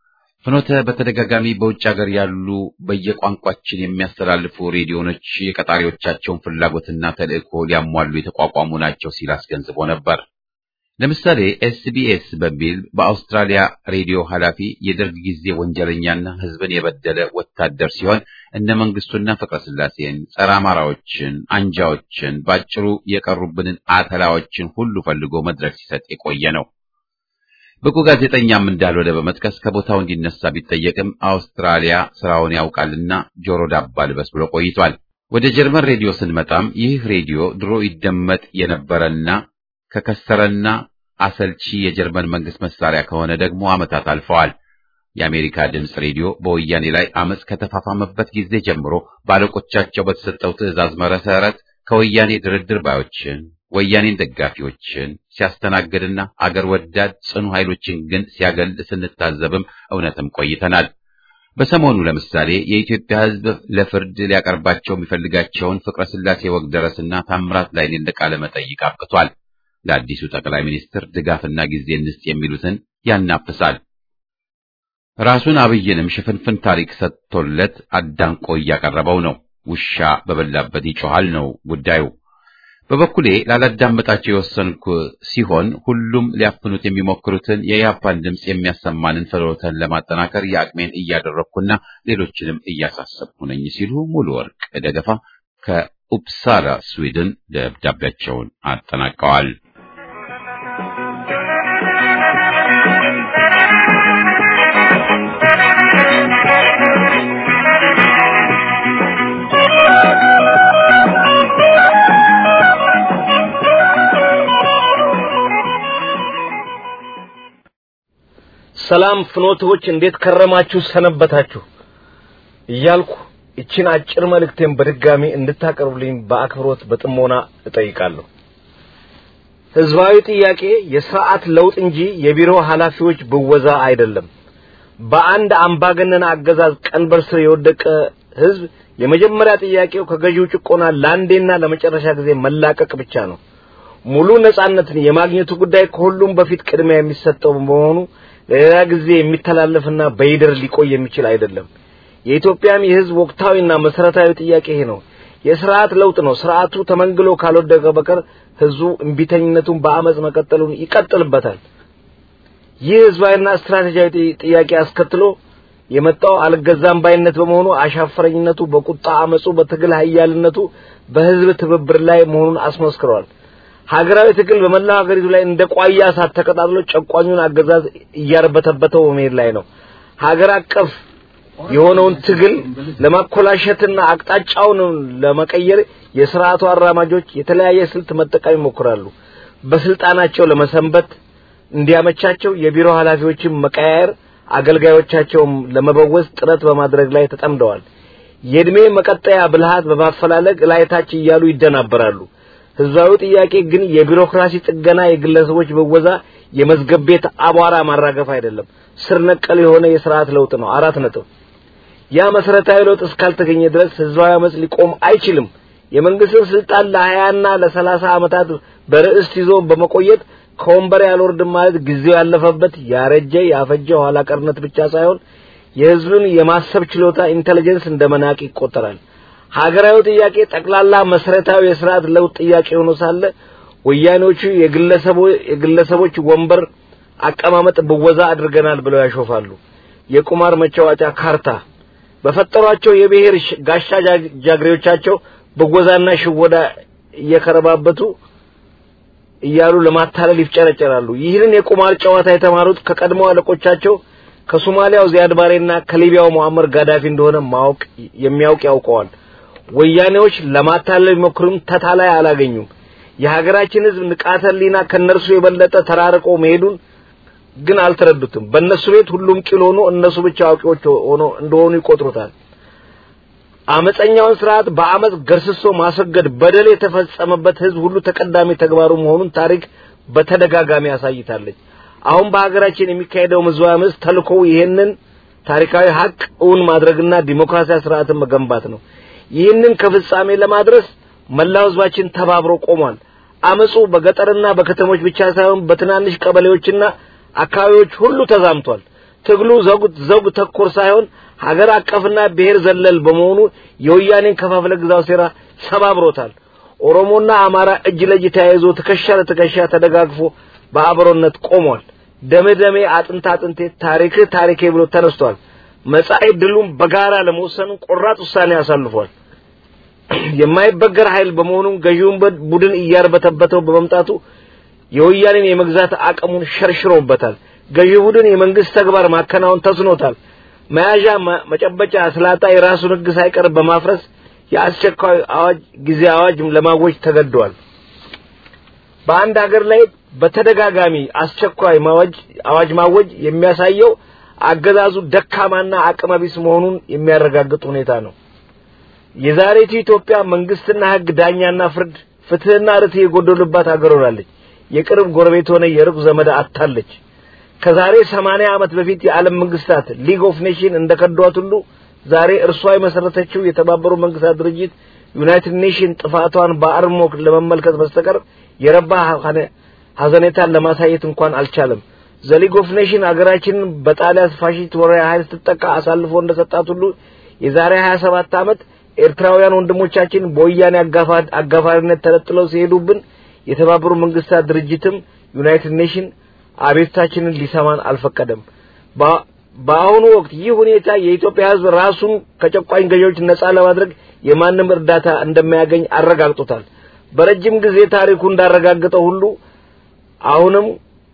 ፍኖተ በተደጋጋሚ በውጭ ሀገር ያሉ በየቋንቋችን የሚያስተላልፉ ሬዲዮኖች የቀጣሪዎቻቸውን ፍላጎትና ተልእኮ ሊያሟሉ የተቋቋሙ ናቸው ሲል አስገንዝቦ ነበር። ለምሳሌ ኤስቢኤስ በሚል በአውስትራሊያ ሬዲዮ ኃላፊ የደርግ ጊዜ ወንጀለኛና ሕዝብን የበደለ ወታደር ሲሆን እነ መንግስቱና ፍቅረ ስላሴን፣ ጸረ አማራዎችን፣ አንጃዎችን፣ ባጭሩ የቀሩብንን አተላዎችን ሁሉ ፈልጎ መድረክ ሲሰጥ የቆየ ነው። ብቁ ጋዜጠኛም እንዳልሆነ በመጥቀስ ከቦታው እንዲነሳ ቢጠየቅም አውስትራሊያ ስራውን ያውቃልና ጆሮ ዳባ ልበስ ብሎ ቆይቷል። ወደ ጀርመን ሬዲዮ ስንመጣም ይህ ሬዲዮ ድሮ ይደመጥ የነበረና ከከሰረና አሰልቺ የጀርመን መንግስት መሳሪያ ከሆነ ደግሞ ዓመታት አልፈዋል። የአሜሪካ ድምፅ ሬዲዮ በወያኔ ላይ አመፅ ከተፋፋመበት ጊዜ ጀምሮ ባለቆቻቸው በተሰጠው ትዕዛዝ መሰረት ከወያኔ ድርድር ባዮችን ወያኔን ደጋፊዎችን ሲያስተናግድና አገር ወዳድ ጽኑ ኃይሎችን ግን ሲያገል ስንታዘብም እውነትም ቆይተናል። በሰሞኑ ለምሳሌ የኢትዮጵያ ሕዝብ ለፍርድ ሊያቀርባቸው የሚፈልጋቸውን ፍቅረ ስላሴ ወግደረስና ታምራት ላይኔን ለቃለ መጠይቅ አብቅቷል። ለአዲሱ ጠቅላይ ሚኒስትር ድጋፍና ጊዜ እንስጥ የሚሉትን ያናፍሳል። ራሱን አብይንም ሽፍንፍን ታሪክ ሰጥቶለት አዳንቆ እያቀረበው ነው። ውሻ በበላበት ይጮሃል ነው ጉዳዩ። በበኩሌ ላላዳመጣቸው የወሰንኩ ሲሆን ሁሉም ሊያፍኑት የሚሞክሩትን የያፓን ድምፅ የሚያሰማንን ፍኖተን ለማጠናከር የአቅሜን እያደረግኩና ሌሎችንም እያሳሰብኩ ነኝ ሲሉ ሙሉ ወርቅ ደገፋ ከኡፕሳላ ስዊድን ደብዳቤያቸውን አጠናቀዋል። ሰላም ፍኖቶች እንዴት ከረማችሁ ሰነበታችሁ እያልኩ እችን አጭር መልእክቴን በድጋሚ እንድታቀርቡልኝ በአክብሮት በጥሞና እጠይቃለሁ። ህዝባዊ ጥያቄ የስርዓት ለውጥ እንጂ የቢሮ ኃላፊዎች ብወዛ አይደለም። በአንድ አምባገነን አገዛዝ ቀንበር ስር የወደቀ ህዝብ የመጀመሪያ ጥያቄው ከገዢው ጭቆና ለአንዴና ለመጨረሻ ጊዜ መላቀቅ ብቻ ነው። ሙሉ ነጻነትን የማግኘቱ ጉዳይ ከሁሉም በፊት ቅድሚያ የሚሰጠው በመሆኑ ለሌላ ጊዜ የሚተላለፍና በይደር ሊቆይ የሚችል አይደለም። የኢትዮጵያም የህዝብ ወቅታዊና መሰረታዊ ጥያቄ ይሄ ነው። የስርዓት ለውጥ ነው። ስርዓቱ ተመንግሎ ካልወደቀ በቀር ህዝቡ እምቢተኝነቱን በአመጽ መቀጠሉን ይቀጥልበታል። ይህ ህዝባዊና ስትራቴጂያዊ ጥያቄ አስከትሎ የመጣው አልገዛም ባይነት በመሆኑ አሻፈረኝነቱ በቁጣ አመጹ በትግል ኃያልነቱ በህዝብ ትብብር ላይ መሆኑን አስመስክሯል። ሀገራዊ ትግል በመላው ሀገሪቱ ላይ እንደ ቋያ እሳት ተቀጣጥሎ ጨቋኙን አገዛዝ እያርበተበተው በመሄድ ላይ ነው። ሀገር አቀፍ የሆነውን ትግል ለማኮላሸትና አቅጣጫውን ለመቀየር የስርዓቱ አራማጆች የተለያየ ስልት መጠቀም ይሞክራሉ። በስልጣናቸው ለመሰንበት እንዲያመቻቸው የቢሮ ኃላፊዎችን መቀያየር፣ አገልጋዮቻቸውም ለመበወዝ ጥረት በማድረግ ላይ ተጠምደዋል። የእድሜ መቀጠያ ብልሃት በማፈላለግ ላይታች እያሉ ይደናበራሉ። ህዝባዊ ጥያቄ ግን የቢሮክራሲ ጥገና፣ የግለሰቦች ብወዛ፣ የመዝገብ ቤት አቧራ ማራገፍ አይደለም። ስር ነቀል የሆነ የስርዓት ለውጥ ነው። አራት ነጥብ። ያ መሰረታዊ ለውጥ እስካልተገኘ ድረስ ህዝባዊ አመጽ ሊቆም አይችልም። የመንግስትን ስልጣን ለሀያና ለሰላሳ ዓመታት በርዕስት ይዞ በመቆየት ከወንበር ያልወርድም ማለት ጊዜው ያለፈበት ያረጀ ያፈጀ ኋላ ቀርነት ብቻ ሳይሆን የህዝብን የማሰብ ችሎታ ኢንተለጀንስ እንደመናቅ ይቆጠራል። ሀገራዊ ጥያቄ ጠቅላላ መሰረታዊ የስርዓት ለውጥ ጥያቄ ሆኖ ሳለ ወያኔዎቹ የግለሰቦች ወንበር አቀማመጥ ብወዛ አድርገናል ብለው ያሾፋሉ። የቁማር መጫወቻ ካርታ በፈጠሯቸው የብሔር ጋሻ ጃግሬዎቻቸው ብወዛና ሽወዳ እየከረባበቱ እያሉ ለማታለል ይፍጨረጨራሉ። ይህንን የቁማር ጨዋታ የተማሩት ከቀድሞ አለቆቻቸው ከሶማሊያው ዚያድ ባሬና ከሊቢያው ሙአመር ጋዳፊ እንደሆነ ማወቅ የሚያውቅ ያውቀዋል። ወያኔዎች ለማታለል ቢሞክሩም ተታላይ አላገኙም። የሀገራችን ህዝብ ንቃተ ህሊና ከነርሱ የበለጠ ተራርቆ መሄዱን ግን አልተረዱትም። በእነሱ ቤት ሁሉም ቂል ሆኖ እነሱ ብቻ አዋቂዎች ሆኖ እንደሆኑ ይቆጥሩታል። አመፀኛውን ስርዓት በአመፅ ገርስሶ ማስወገድ በደል የተፈጸመበት ህዝብ ሁሉ ተቀዳሚ ተግባሩ መሆኑን ታሪክ በተደጋጋሚ ያሳይታለች። አሁን በሀገራችን የሚካሄደው ህዝባዊ አመፅ ተልኮው ይህንን ታሪካዊ ሀቅ እውን ማድረግና ዲሞክራሲያዊ ስርዓትን መገንባት ነው። ይህንን ከፍጻሜ ለማድረስ መላው ህዝባችን ተባብሮ ቆሟል። አመፁ በገጠርና በከተሞች ብቻ ሳይሆን በትናንሽ ቀበሌዎችና አካባቢዎች ሁሉ ተዛምቷል። ትግሉ ዘውግ ዘውግ ተኮር ሳይሆን ሀገር አቀፍና ብሔር ዘለል በመሆኑ የወያኔን ከፋፍለ ግዛው ሴራ ሰባብሮታል። ኦሮሞና አማራ እጅ ለእጅ ተያይዞ ትከሻ ለትከሻ ተደጋግፎ በአብሮነት ቆሟል። ደሜ ደሜ አጥንት አጥንቴ ታሪክህ ታሪኬ ብሎ ተነስቷል። መጻኢ ድሉን በጋራ ለመወሰን ቆራጥ ውሳኔ አሳልፏል። የማይበገር ኃይል በመሆኑ ገዢውን ቡድን እያርበተበተው በመምጣቱ የወያኔን የመግዛት አቅሙን ሸርሽሮበታል። ገዢ ቡድን የመንግስት ተግባር ማከናወን ተስኖታል። መያዣ መጨበጫ ስላጣ የራሱን ሕግ ሳይቀር በማፍረስ የአስቸኳይ አዋጅ ጊዜ አዋጅ ለማወጅ ተገደዋል። በአንድ ሀገር ላይ በተደጋጋሚ አስቸኳይ ማወጅ አዋጅ ማወጅ የሚያሳየው አገዛዙ ደካማና አቅመቢስ መሆኑን የሚያረጋግጥ ሁኔታ ነው። የዛሬቱ ኢትዮጵያ መንግስትና ህግ፣ ዳኛና ፍርድ፣ ፍትህና ርትዕ የጎደሉባት ሀገር ሆናለች። የቅርብ ጎረቤት ሆነ የሩቅ ዘመድ አታለች። ከዛሬ ሰማንያ ዓመት በፊት የዓለም መንግስታት ሊግ ኦፍ ኔሽን እንደከዷት ሁሉ ዛሬ እርሷ የመሰረተችው የተባበሩ መንግስታት ድርጅት ዩናይትድ ኔሽን ጥፋቷን በአርሞ ለመመልከት በስተቀር የረባ ሀዘኔታን ለማሳየት እንኳን አልቻለም። ዘሊግ ኦፍ ኔሽን አገራችንን በጣሊያን ፋሺስት ወራሪ ኃይል ስትጠቃ አሳልፎ እንደሰጣት ሁሉ የዛሬ 27 ዓመት ኤርትራውያን ወንድሞቻችን በወያኔ አጋፋሪነት ተለጥለው ሲሄዱብን የተባበሩ መንግስታት ድርጅትም ዩናይትድ ኔሽን አቤቱታችንን ሊሰማን አልፈቀደም። በአሁኑ ወቅት ይህ ሁኔታ የኢትዮጵያ ሕዝብ ራሱን ከጨቋኝ ገዢዎች ነጻ ለማድረግ የማንም እርዳታ እንደማያገኝ አረጋግጦታል። በረጅም ጊዜ ታሪኩ እንዳረጋገጠው ሁሉ አሁንም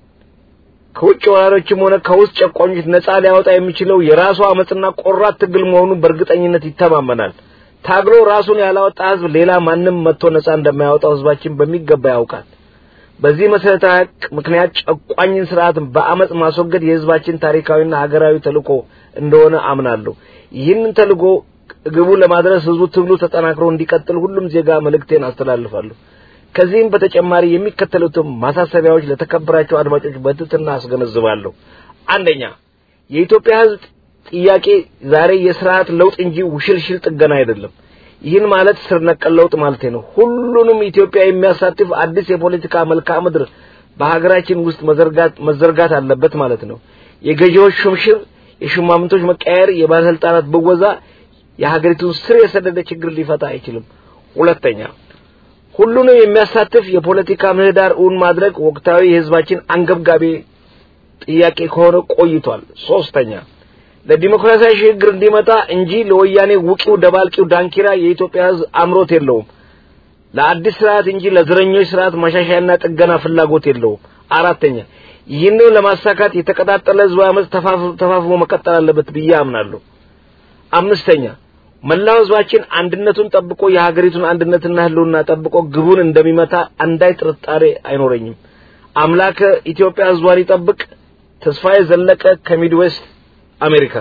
ከውጭ ወራሪዎችም ሆነ ከውስጥ ጨቋኞች ነጻ ሊያወጣ የሚችለው የራሱ አመጽና ቆራት ትግል መሆኑን በእርግጠኝነት ይተማመናል። ታግሎ ራሱን ያላወጣ ህዝብ ሌላ ማንም መጥቶ ነጻ እንደማያወጣው ህዝባችን በሚገባ ያውቃል። በዚህ መሰረታዊ ሀቅ ምክንያት ጨቋኝን ስርዓት በአመጽ ማስወገድ የህዝባችን ታሪካዊና ሀገራዊ ተልእኮ እንደሆነ አምናለሁ። ይህንን ተልእኮ ግቡ ለማድረስ ህዝቡ ትግሉ ተጠናክሮ እንዲቀጥል ሁሉም ዜጋ መልእክቴን አስተላልፋለሁ። ከዚህም በተጨማሪ የሚከተሉትን ማሳሰቢያዎች ለተከበራቸው አድማጮች በትህትና አስገነዝባለሁ። አንደኛ፣ የኢትዮጵያ ህዝብ ጥያቄ ዛሬ የስርዓት ለውጥ እንጂ ውሽልሽል ጥገና አይደለም። ይህን ማለት ስር ነቀል ለውጥ ማለት ነው። ሁሉንም ኢትዮጵያ የሚያሳትፍ አዲስ የፖለቲካ መልክዓ ምድር በሀገራችን ውስጥ መዘርጋት መዘርጋት አለበት ማለት ነው። የገዢዎች ሹምሽር፣ የሹማምንቶች መቀየር፣ የባለስልጣናት ብወዛ የሀገሪቱን ስር የሰደደ ችግር ሊፈታ አይችልም። ሁለተኛ ሁሉንም የሚያሳትፍ የፖለቲካ ምህዳር እውን ማድረግ ወቅታዊ የህዝባችን አንገብጋቢ ጥያቄ ከሆነ ቆይቷል። ሶስተኛ ለዲሞክራሲያዊ ሽግግር እንዲመጣ እንጂ ለወያኔ ውቂው ደባልቂው ዳንኪራ የኢትዮጵያ ህዝብ አምሮት የለውም። ለአዲስ ስርዓት እንጂ ለዘረኞች ስርዓት ማሻሻያና ጥገና ፍላጎት የለውም። አራተኛ ይህንን ለማሳካት የተቀጣጠለ ህዝባዊ አመፅ ተፋፍሞ መቀጠል አለበት ብዬ አምናለሁ። አምስተኛ መላው ህዝባችን አንድነቱን ጠብቆ የሀገሪቱን አንድነትና ህልውና ጠብቆ ግቡን እንደሚመታ አንዳይ ጥርጣሬ አይኖረኝም። አምላከ ኢትዮጵያ ህዝቧን ይጠብቅ። ተስፋዬ ዘለቀ ከሚድዌስት አሜሪካ።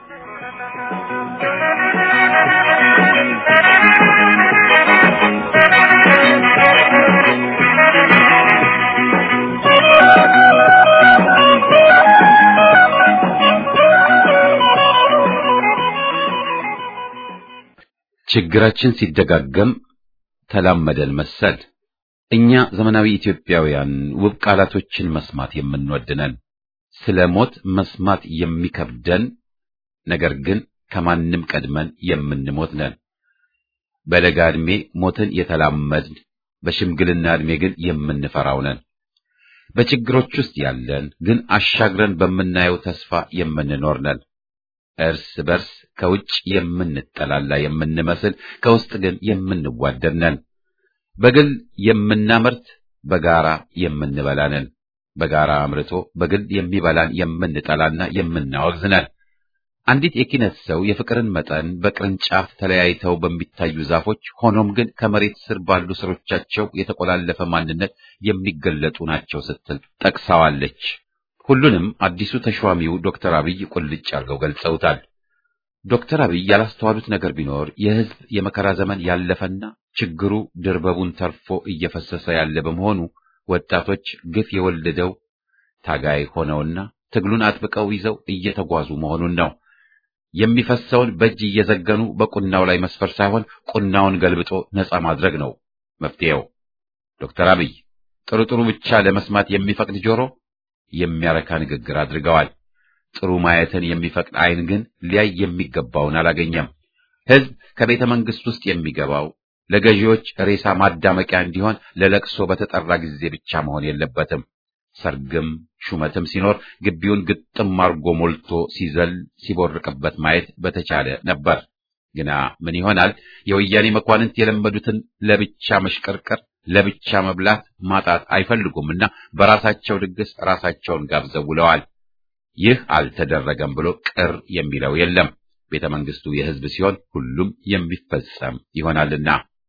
ችግራችን ሲደጋገም ተላመደን መሰል። እኛ ዘመናዊ ኢትዮጵያውያን ውብ ቃላቶችን መስማት የምንወድነን፣ ስለ ሞት መስማት የሚከብደን፣ ነገር ግን ከማንም ቀድመን የምንሞት ነን። በለጋ ዕድሜ ሞትን የተላመድን፣ በሽምግልና ዕድሜ ግን የምንፈራው ነን። በችግሮች ውስጥ ያለን ግን አሻግረን በምናየው ተስፋ የምንኖር ነን። እርስ በርስ ከውጭ የምንጠላላ የምንመስል ከውስጥ ግን የምንዋደድ ነን። በግል የምናመርት በጋራ የምንበላ ነን። በጋራ አምርቶ በግል የሚበላን የምንጠላና የምናወግዝ ነን። አንዲት የኪነት ሰው የፍቅርን መጠን በቅርንጫፍ ተለያይተው በሚታዩ ዛፎች ሆኖም ግን ከመሬት ስር ባሉ ስሮቻቸው የተቆላለፈ ማንነት የሚገለጡ ናቸው ስትል ጠቅሳዋለች። ሁሉንም አዲሱ ተሿሚው ዶክተር አብይ ቁልጭ አድርገው ገልጸውታል። ዶክተር አብይ ያላስተዋሉት ነገር ቢኖር የሕዝብ የመከራ ዘመን ያለፈና ችግሩ ድርበቡን ተርፎ እየፈሰሰ ያለ በመሆኑ ወጣቶች ግፍ የወለደው ታጋይ ሆነውና ትግሉን አጥብቀው ይዘው እየተጓዙ መሆኑን ነው። የሚፈሰውን በእጅ እየዘገኑ በቁናው ላይ መስፈር ሳይሆን ቁናውን ገልብጦ ነጻ ማድረግ ነው መፍትሄው። ዶክተር አብይ ጥሩ ጥሩ ብቻ ለመስማት የሚፈቅድ ጆሮ የሚያረካ ንግግር አድርገዋል። ጥሩ ማየትን የሚፈቅድ ዓይን ግን ሊያይ የሚገባውን አላገኘም። ሕዝብ ከቤተ መንግሥት ውስጥ የሚገባው ለገዢዎች ሬሳ ማዳመቂያ እንዲሆን ለለቅሶ በተጠራ ጊዜ ብቻ መሆን የለበትም። ሰርግም ሹመትም ሲኖር ግቢውን ግጥም አርጎ ሞልቶ ሲዘል ሲቦርቅበት ማየት በተቻለ ነበር። ግና ምን ይሆናል? የወያኔ መኳንንት የለመዱትን ለብቻ መሽቀርቀር፣ ለብቻ መብላት ማጣት አይፈልጉምና በራሳቸው ድግስ ራሳቸውን ጋብዘው ውለዋል። ይህ አልተደረገም ብሎ ቅር የሚለው የለም። ቤተ መንግስቱ የሕዝብ ሲሆን ሁሉም የሚፈጸም ይሆናልና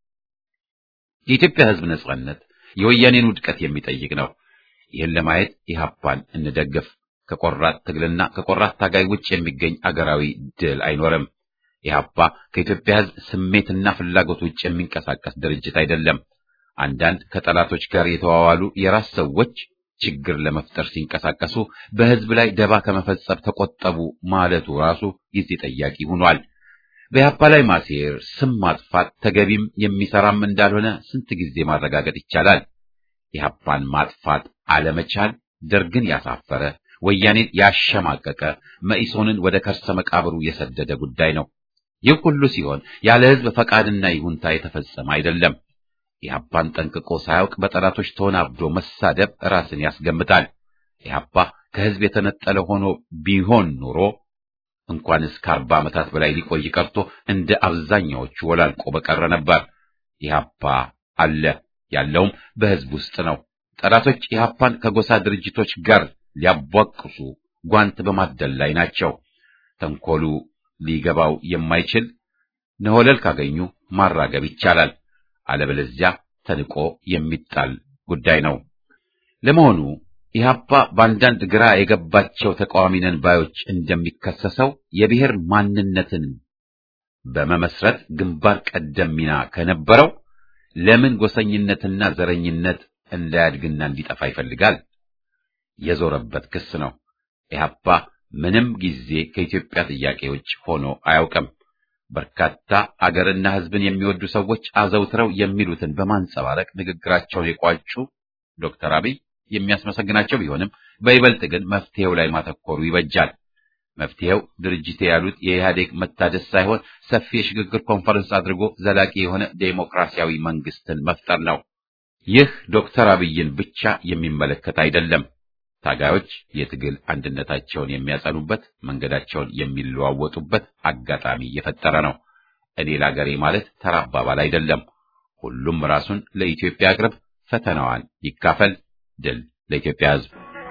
የኢትዮጵያ ሕዝብ ነጻነት የወያኔን ውድቀት የሚጠይቅ ነው። ይህን ለማየት ኢህአፓን እንደግፍ። ከቆራጥ ትግልና ከቆራጥ ታጋይ ውጭ የሚገኝ አገራዊ ድል አይኖርም። ኢህአፓ ከኢትዮጵያ ሕዝብ ስሜትና ፍላጎት ውጭ የሚንቀሳቀስ ድርጅት አይደለም። አንዳንድ ከጠላቶች ጋር የተዋዋሉ የራስ ሰዎች ችግር ለመፍጠር ሲንቀሳቀሱ በሕዝብ ላይ ደባ ከመፈጸም ተቆጠቡ ማለቱ ራሱ ጊዜ ጠያቂ ሆኗል። በኢህአፓ ላይ ማሴር፣ ስም ማጥፋት ተገቢም የሚሰራም እንዳልሆነ ስንት ጊዜ ማረጋገጥ ይቻላል። ኢህአፓን ማጥፋት አለመቻል ደርግን ያሳፈረ ወያኔን ያሸማቀቀ መኢሶንን ወደ ከርሰ መቃብሩ የሰደደ ጉዳይ ነው። ይህ ሁሉ ሲሆን ያለ ሕዝብ ፈቃድና ይሁንታ የተፈጸመ አይደለም። ኢህአፓን ጠንቅቆ ሳያውቅ በጠላቶች ተወናብዶ መሳደብ ራስን ያስገምታል። ኢህአፓ ከሕዝብ የተነጠለ ሆኖ ቢሆን ኑሮ እንኳንስ ከአርባ ዓመታት በላይ ሊቆይ ቀርቶ እንደ አብዛኛዎቹ ወላልቆ በቀረ ነበር። ኢህአፓ አለ፣ ያለውም በሕዝብ ውስጥ ነው። ጠላቶች ኢህአፓን ከጎሳ ድርጅቶች ጋር ሊያቧቅሱ ጓንት በማደል ላይ ናቸው። ተንኮሉ ሊገባው የማይችል ነሆለል ካገኙ ማራገብ ይቻላል። አለበለዚያ ተንቆ የሚጣል ጉዳይ ነው። ለመሆኑ ኢህአፓ በአንዳንድ ግራ የገባቸው ተቃዋሚ ነን ባዮች እንደሚከሰሰው የብሔር ማንነትን በመመስረት ግንባር ቀደም ሚና ከነበረው ለምን ጎሰኝነትና ዘረኝነት እንዳያድግና እንዲጠፋ ይፈልጋል? የዞረበት ክስ ነው። ኢህአፓ ምንም ጊዜ ከኢትዮጵያ ጥያቄዎች ሆኖ አያውቅም። በርካታ አገርና ሕዝብን የሚወዱ ሰዎች አዘውትረው የሚሉትን በማንጸባረቅ ንግግራቸውን የቋጩ ዶክተር አብይ የሚያስመሰግናቸው ቢሆንም በይበልጥ ግን መፍትሄው ላይ ማተኮሩ ይበጃል። መፍትሄው ድርጅቴ ያሉት የኢህአዴግ መታደስ ሳይሆን ሰፊ የሽግግር ኮንፈረንስ አድርጎ ዘላቂ የሆነ ዴሞክራሲያዊ መንግስትን መፍጠር ነው። ይህ ዶክተር አብይን ብቻ የሚመለከት አይደለም። ታጋዮች የትግል አንድነታቸውን የሚያጸኑበት፣ መንገዳቸውን የሚለዋወጡበት አጋጣሚ የፈጠረ ነው። እኔ ለአገሬ ማለት ተራ አባባል አይደለም። ሁሉም ራሱን ለኢትዮጵያ አቅርብ፣ ፈተናዋን ይካፈል። ድል ለኢትዮጵያ ሕዝብ።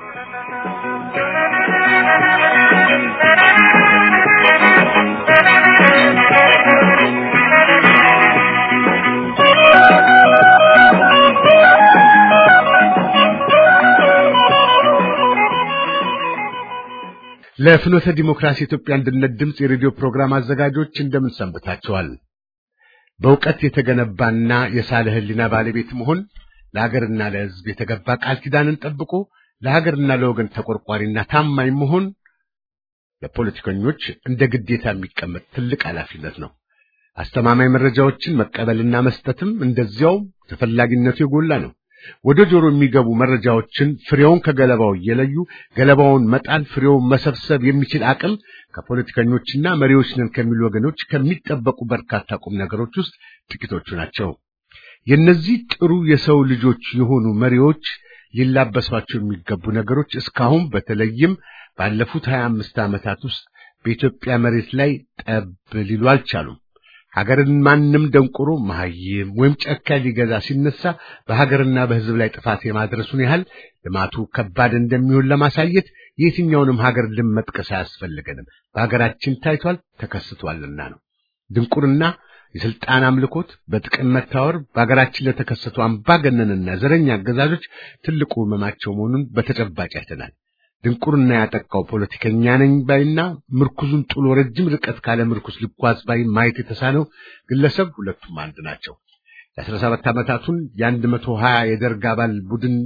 ለፍኖተ ዲሞክራሲ ኢትዮጵያ አንድነት ድምፅ የሬዲዮ ፕሮግራም አዘጋጆች እንደምን ሰንብታችኋል? በእውቀት የተገነባና የሳለ ሕሊና ባለቤት መሆን ለሀገርና ለሕዝብ የተገባ ቃል ኪዳንን ጠብቆ ለሀገርና ለወገን ተቆርቋሪና ታማኝ መሆን ለፖለቲከኞች እንደ ግዴታ የሚቀመጥ ትልቅ ኃላፊነት ነው። አስተማማኝ መረጃዎችን መቀበልና መስጠትም እንደዚያው ተፈላጊነቱ የጎላ ነው። ወደ ጆሮ የሚገቡ መረጃዎችን ፍሬውን ከገለባው እየለዩ ገለባውን መጣል፣ ፍሬውን መሰብሰብ የሚችል አቅም ከፖለቲከኞችና መሪዎች ነን ከሚሉ ወገኖች ከሚጠበቁ በርካታ ቁም ነገሮች ውስጥ ጥቂቶቹ ናቸው። የእነዚህ ጥሩ የሰው ልጆች የሆኑ መሪዎች ሊላበሷቸው የሚገቡ ነገሮች እስካሁን በተለይም ባለፉት ሀያ አምስት ዓመታት ውስጥ በኢትዮጵያ መሬት ላይ ጠብ ሊሉ አልቻሉም። ሀገርን ማንም ደንቆሮ መሐይም ወይም ጨካኝ ሊገዛ ሲነሳ በሀገርና በሕዝብ ላይ ጥፋት የማድረሱን ያህል ልማቱ ከባድ እንደሚሆን ለማሳየት የትኛውንም ሀገር ልም መጥቀስ አያስፈልገንም። በሀገራችን ታይቷል ተከስቷልና ነው። ድንቁርና፣ የስልጣን አምልኮት፣ በጥቅም መታወር በሀገራችን ለተከሰቱ አምባገነንና ዘረኛ አገዛዞች ትልቁ ሕመማቸው መሆኑን በተጨባጭ አይተናል። ድንቁርና ያጠቃው ፖለቲከኛ ነኝ ባይና ምርኩዙን ጥሎ ረጅም ርቀት ካለ ምርኩስ ሊጓዝ ባይ ማየት የተሳነው ግለሰብ ሁለቱም አንድ ናቸው። የአስራ ሰባት ዓመታቱን የአንድ መቶ ሀያ የደርግ አባል ቡድን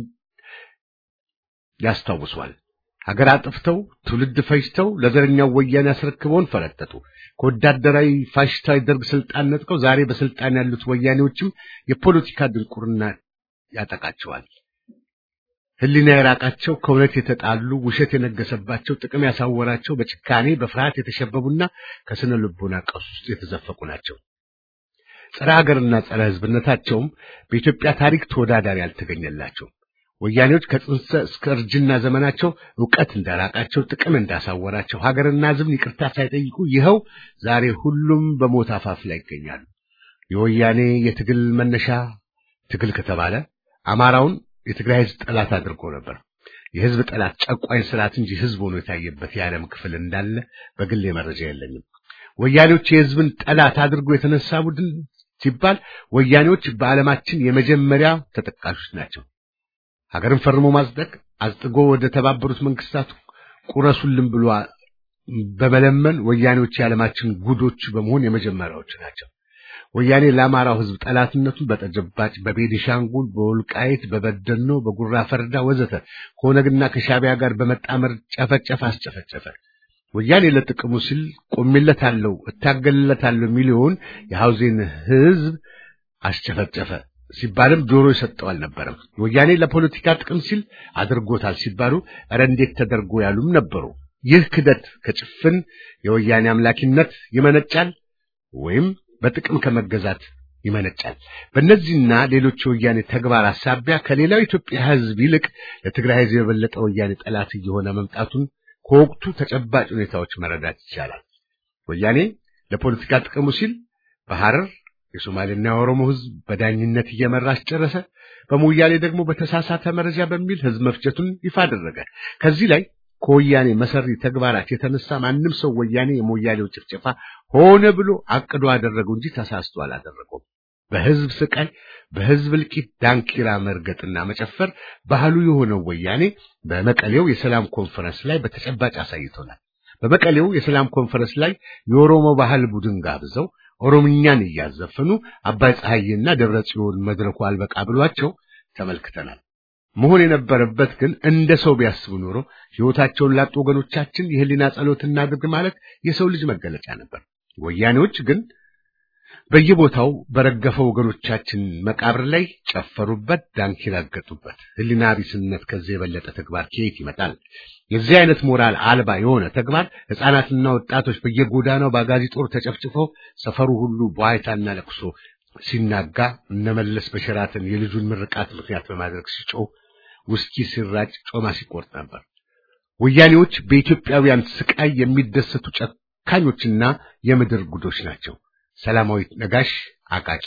ያስታውሷል። ሀገር አጥፍተው ትውልድ ፈጅተው ለዘረኛው ወያኔ ያስረክበውን ፈረጠጡ። ከወዳደራዊ ፋሽስታዊ ደርግ ስልጣን ነጥቀው ዛሬ በስልጣን ያሉት ወያኔዎችም የፖለቲካ ድንቁርና ያጠቃቸዋል። ሕሊና የራቃቸው ከእውነት የተጣሉ ውሸት የነገሰባቸው ጥቅም ያሳወራቸው በጭካኔ በፍርሃት የተሸበቡና ከስነ ልቦና ቀውስ ውስጥ የተዘፈቁ ናቸው። ጸረ ሀገርና ጸረ ሕዝብነታቸውም በኢትዮጵያ ታሪክ ተወዳዳሪ አልተገኘላቸውም። ወያኔዎች ከጽንሰ እስከ እርጅና ዘመናቸው ዕውቀት እንዳራቃቸው፣ ጥቅም እንዳሳወራቸው፣ ሀገርና ሕዝብን ይቅርታ ሳይጠይቁ ይኸው ዛሬ ሁሉም በሞት አፋፍ ላይ ይገኛሉ። የወያኔ የትግል መነሻ ትግል ከተባለ አማራውን የትግራይ ሕዝብ ጠላት አድርጎ ነበር። የሕዝብ ጠላት ጨቋኝ ስርዓት እንጂ ሕዝብ ሆኖ የታየበት የዓለም ክፍል እንዳለ በግሌ መረጃ የለኝም። ወያኔዎች የሕዝብን ጠላት አድርጎ የተነሳ ቡድን ሲባል ወያኔዎች በዓለማችን የመጀመሪያ ተጠቃሾች ናቸው። ሀገርን ፈርሞ ማጽደቅ አጽድጎ ወደ ተባበሩት መንግስታት ቁረሱልን ብሎ በመለመን ወያኔዎች የዓለማችን ጉዶች በመሆን የመጀመሪያዎች ናቸው። ወያኔ ለአማራው ሕዝብ ጠላትነቱን በተጨባጭ በቤኒሻንጉል፣ በወልቃይት፣ በበደኖ፣ በጉራ ፈርዳ ወዘተ ከኦነግና ከሻቢያ ጋር በመጣመር ጨፈጨፈ፣ አስጨፈጨፈ። ወያኔ ለጥቅሙ ሲል ቆሜለታለሁ፣ እታገልለታለሁ ሚሊዮን የሐውዜን ሕዝብ አስጨፈጨፈ ሲባልም ጆሮ የሰጠው አልነበረም። ወያኔ ለፖለቲካ ጥቅም ሲል አድርጎታል ሲባሉ ኧረ እንዴት ተደርጎ ያሉም ነበሩ። ይህ ክደት ከጭፍን የወያኔ አምላኪነት ይመነጫል ወይም በጥቅም ከመገዛት ይመነጫል። በእነዚህና ሌሎች የወያኔ ተግባር አሳቢያ ከሌላው ኢትዮጵያ ሕዝብ ይልቅ ለትግራይ ሕዝብ የበለጠ ወያኔ ጠላት እየሆነ መምጣቱን ከወቅቱ ተጨባጭ ሁኔታዎች መረዳት ይቻላል። ወያኔ ለፖለቲካ ጥቅሙ ሲል በሐረር የሶማሌና የኦሮሞ ሕዝብ በዳኝነት እየመራ አስጨረሰ። በሞያሌ ደግሞ በተሳሳተ መረጃ በሚል ሕዝብ መፍጀቱን ይፋ አደረገ። ከዚህ ላይ ከወያኔ መሰሪ ተግባራት የተነሳ ማንም ሰው ወያኔ የሞያሌው ጭፍጨፋ ሆነ ብሎ አቅዶ አደረገው እንጂ ተሳስቶ አላደረገውም። በሕዝብ ስቃይ፣ በሕዝብ እልቂት ዳንኪራ መርገጥና መጨፈር ባህሉ የሆነው ወያኔ በመቀሌው የሰላም ኮንፈረንስ ላይ በተጨባጭ አሳይቶናል። በመቀሌው የሰላም ኮንፈረንስ ላይ የኦሮሞ ባህል ቡድን ጋብዘው ኦሮምኛን እያዘፈኑ አባይ ፀሐይና ደብረ ጽዮን መድረኩ አልበቃ ብሏቸው ተመልክተናል። መሆን የነበረበት ግን እንደ ሰው ቢያስቡ ኖሮ ሕይወታቸውን ላጡ ወገኖቻችን የህሊና ጸሎት እናድርግ ማለት የሰው ልጅ መገለጫ ነበር። ወያኔዎች ግን በየቦታው በረገፈው ወገኖቻችን መቃብር ላይ ጨፈሩበት፣ ዳንኪራ ረገጡበት። ህሊና ቢስነት ከዚህ የበለጠ ተግባር ከየት ይመጣል? የዚህ አይነት ሞራል አልባ የሆነ ተግባር ሕፃናትና ወጣቶች በየጎዳናው በአጋዚ ጦር ተጨፍጭፈው ሰፈሩ ሁሉ በዋይታና ለቅሶ ሲናጋ እነመለስ በሸራተን የልጁን ምርቃት ምክንያት በማድረግ ሲጮህ ውስኪ ሲራጭ ጮማ ሲቆርጥ ነበር። ወያኔዎች በኢትዮጵያውያን ስቃይ የሚደሰቱ ጨካኞችና የምድር ጉዶች ናቸው። ሰላማዊት ነጋሽ አቃቂ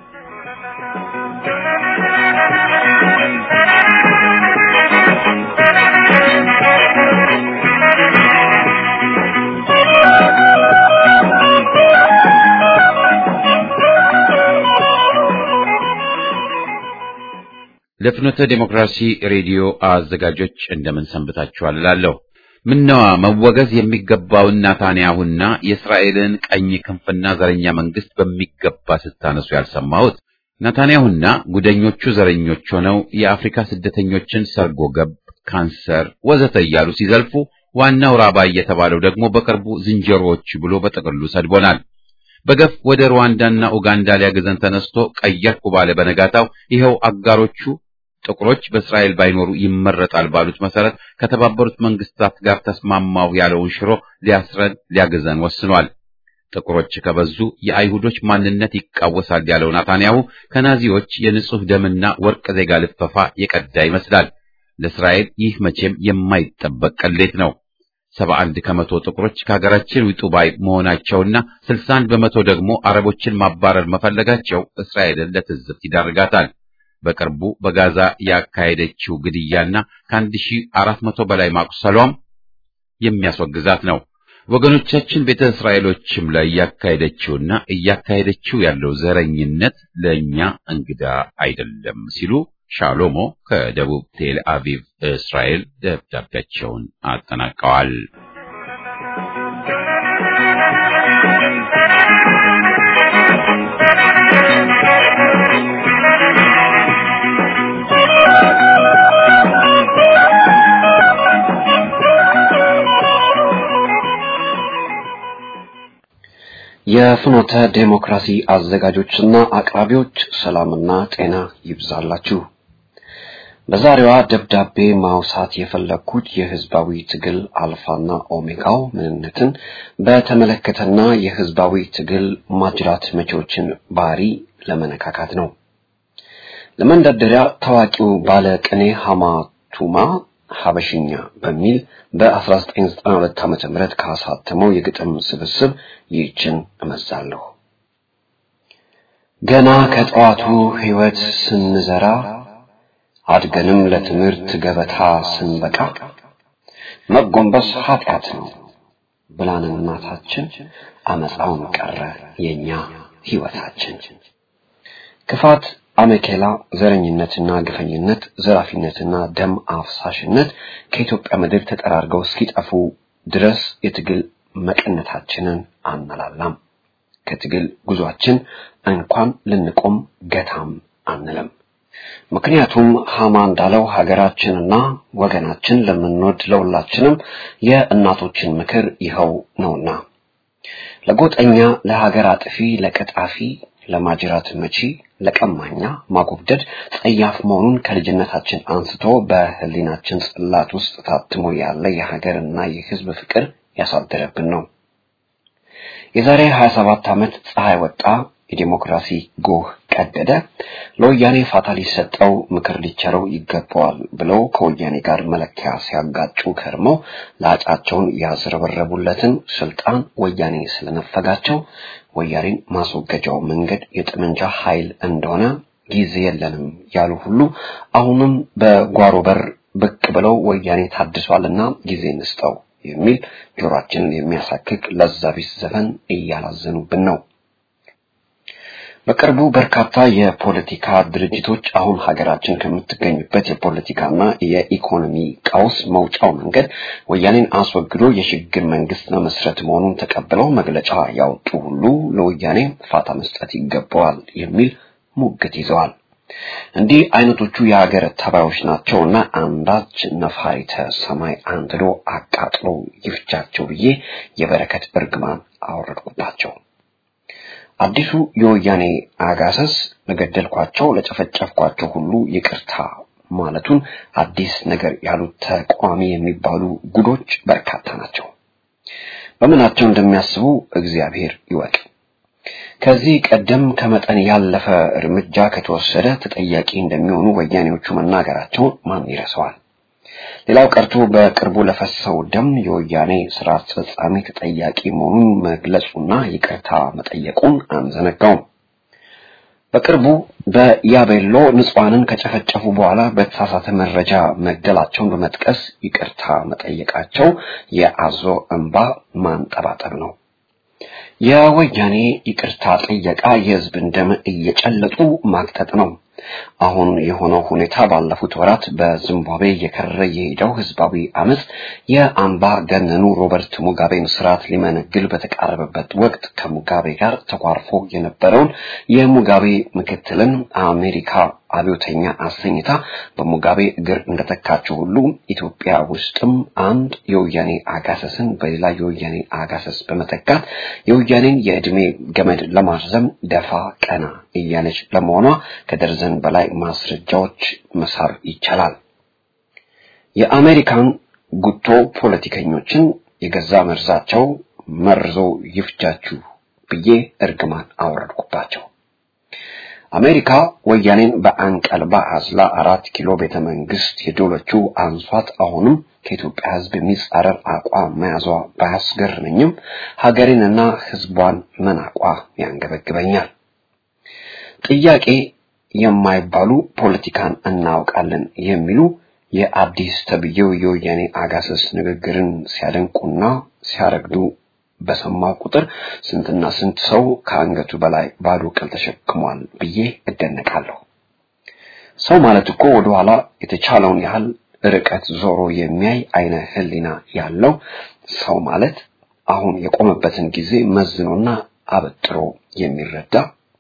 ለፍኖተ ዴሞክራሲ ሬዲዮ አዘጋጆች እንደምን ሰንብታችኋል እላለሁ። ምነዋ መወገዝ የሚገባውን ናታንያሁና የእስራኤልን ቀኝ ክንፍና ዘረኛ መንግስት በሚገባ ስታነሱ ያልሰማሁት። ናታንያሁና ጉደኞቹ ዘረኞች ሆነው የአፍሪካ ስደተኞችን ሰርጎ ገብ፣ ካንሰር ወዘተ እያሉ ሲዘልፉ፣ ዋናው ራባይ የተባለው ደግሞ በቅርቡ ዝንጀሮዎች ብሎ በጥቅሉ ሰድቦናል። በገፍ ወደ ሩዋንዳና ኡጋንዳ ሊያገዘን ተነስቶ ቀየርኩ ባለ በነጋታው ይኸው አጋሮቹ ጥቁሮች በእስራኤል ባይኖሩ ይመረጣል ባሉት መሰረት ከተባበሩት መንግስታት ጋር ተስማማው ያለውን ሽሮ ሊያስረን ሊያገዘን ወስኗል። ጥቁሮች ከበዙ የአይሁዶች ማንነት ይቃወሳል ያለው ናታንያሁ ከናዚዎች የንጹህ ደምና ወርቅ ዜጋ ልፈፋ የቀዳ ይመስላል። ለእስራኤል ይህ መቼም የማይጠበቅ ቅሌት ነው። ሰባ አንድ ከመቶ ጥቁሮች ከሀገራችን ውጡ ባይ መሆናቸውና ስልሳ አንድ በመቶ ደግሞ አረቦችን ማባረር መፈለጋቸው እስራኤልን ለትዝብት ይዳርጋታል። በቅርቡ በጋዛ ያካሄደችው ግድያና ከአንድ ሺህ አራት መቶ በላይ ማቁሰሏም የሚያስወግዛት ነው። ወገኖቻችን ቤተ እስራኤሎችም ላይ እያካሄደችውና እያካሄደችው ያለው ዘረኝነት ለእኛ እንግዳ አይደለም ሲሉ ሻሎሞ ከደቡብ ቴል አቪቭ እስራኤል ደብዳቤያቸውን አጠናቀዋል። የፍኖተ ዴሞክራሲ አዘጋጆችና አቅራቢዎች ሰላምና ጤና ይብዛላችሁ። በዛሬዋ ደብዳቤ ማውሳት የፈለግኩት የህዝባዊ ትግል አልፋና ኦሜጋው ምንነትን በተመለከተና የህዝባዊ ትግል ማጅራት መቼዎችን ባህሪ ለመነካካት ነው። ለመንደርደሪያ ታዋቂው ባለ ቅኔ ሐማቱማ ሀበሽኛ በሚል በ1992 ዓመተ ምህረት ካሳተመው የግጥም ስብስብ ይህችን እመዛለሁ። ገና ከጠዋቱ ህይወት ስንዘራ አድገንም ለትምህርት ገበታ ስንበቃ መጎንበስ ኃጢአት ነው ብላን እናታችን አመፃውን ቀረ የኛ ህይወታችን። ክፋት፣ አመኬላ፣ ዘረኝነትና ግፈኝነት፣ ዘራፊነትና ደም አፍሳሽነት ከኢትዮጵያ ምድር ተጠራርገው እስኪጠፉ ድረስ የትግል መቀነታችንን አናላላም። ከትግል ጉዟችን እንኳን ልንቆም ገታም አንለም። ምክንያቱም ሐማ እንዳለው ሀገራችንና ወገናችን ለምንወድ ለሁላችንም የእናቶችን ምክር ይኸው ነውና ለጎጠኛ፣ ለሀገር አጥፊ፣ ለቀጣፊ፣ ለማጅራት መቺ፣ ለቀማኛ ማጎብደድ ጸያፍ መሆኑን ከልጅነታችን አንስቶ በህሊናችን ጽላት ውስጥ ታትሞ ያለ የሀገርና የህዝብ ፍቅር ያሳደረብን ነው። የዛሬ 27 ዓመት ፀሐይ ወጣ፣ የዲሞክራሲ ጎህ ቀደደ፣ ለወያኔ ፋታ ሊሰጠው ምክር ሊቸረው ይገባዋል ብለው ከወያኔ ጋር መለኪያ ሲያጋጩ ከርመው ላጫቸውን ያዝረበረቡለትን ስልጣን ወያኔ ስለነፈጋቸው ወያኔን ማስወገጃው መንገድ የጠመንጃ ኃይል እንደሆነ ጊዜ የለንም ያሉ ሁሉ አሁንም በጓሮ በር ብቅ ብለው ወያኔ ታድሷልና ጊዜ እንስጠው የሚል ጆሮአችንን የሚያሳክክ ለዛቢስ ዘፈን እያላዘኑብን ነው። በቅርቡ በርካታ የፖለቲካ ድርጅቶች አሁን ሀገራችን ከምትገኝበት የፖለቲካና የኢኮኖሚ ቀውስ መውጫው መንገድ ወያኔን አስወግዶ የሽግግር መንግስት መመስረት መሆኑን ተቀብለው መግለጫ ያወጡ ሁሉ ለወያኔ ፋታ መስጠት ይገባዋል የሚል ሙግት ይዘዋል። እንዲህ አይነቶቹ የሀገር ተባዮች ናቸውና አንዳች ነፋሪተ ሰማይ አንድዶ አቃጥሎ ይፍጃቸው ብዬ የበረከት እርግማን አወረድኩባቸው። አዲሱ የወያኔ አጋሰስ ለገደልኳቸው ለጨፈጨፍኳቸው ሁሉ ይቅርታ ማለቱን አዲስ ነገር ያሉት ተቋሚ የሚባሉ ጉዶች በርካታ ናቸው። በምናቸው እንደሚያስቡ እግዚአብሔር ይወቅ። ከዚህ ቀደም ከመጠን ያለፈ እርምጃ ከተወሰደ ተጠያቂ እንደሚሆኑ ወያኔዎቹ መናገራቸውን ማን ይረሳዋል? ሌላው ቀርቶ በቅርቡ ለፈሰው ደም የወያኔ ስራ አስፈጻሚ ተጠያቂ መሆኑን መግለጹና ይቅርታ መጠየቁን አንዘነጋውም። በቅርቡ በያቤሎ ንጹሐንን ከጨፈጨፉ በኋላ በተሳሳተ መረጃ መግደላቸውን በመጥቀስ ይቅርታ መጠየቃቸው የአዞ እንባ ማንጠባጠብ ነው። የወያኔ ይቅርታ ጥየቃ የህዝብን ደም እየጨለጡ ማክተት ነው። አሁን የሆነው ሁኔታ ባለፉት ወራት በዚምባብዌ እየከረረ የሄደው ህዝባዊ አመፅ የአምባ ገነኑ ሮበርት ሙጋቤን ስርዓት ሊመነግል በተቃረበበት ወቅት ከሙጋቤ ጋር ተኳርፎ የነበረውን የሙጋቤ ምክትልን አሜሪካ አብዮተኛ አሰኝታ በሙጋቤ እግር እንደተካቸው ሁሉ ኢትዮጵያ ውስጥም አንድ የወያኔ አጋሰስን በሌላ የወያኔ አጋሰስ በመተካት የወያኔን የዕድሜ ገመድ ለማርዘም ደፋ ቀና እያለች ለመሆኗ ከደርዘን በላይ ማስረጃዎች መሳብ ይቻላል። የአሜሪካን ጉቶ ፖለቲከኞችን የገዛ መርዛቸው መርዞ ይፍጃችሁ ብዬ እርግማን አወረድኩባቸው። አሜሪካ ወያኔን በአንቀልባ አዝላ አራት ኪሎ ቤተ መንግስት የዶለችው አንሷት አሁንም ከኢትዮጵያ ሕዝብ የሚጻረር አቋም መያዟ ባያስገርመኝም ሀገሬንና ሕዝቧን መናቋ ያንገበግበኛል። ጥያቄ የማይባሉ ፖለቲካን እናውቃለን የሚሉ የአዲስ ተብዬው የወያኔ አጋሰስ ንግግርን ሲያደንቁና ሲያረግዱ በሰማው ቁጥር ስንትና ስንት ሰው ከአንገቱ በላይ ባዶ ቅል ተሸክሟል ብዬ እደነቃለሁ። ሰው ማለት እኮ ወደኋላ የተቻለውን ያህል ርቀት ዞሮ የሚያይ አይነ ህሊና ያለው ሰው ማለት አሁን የቆመበትን ጊዜ መዝኖና አበጥሮ የሚረዳ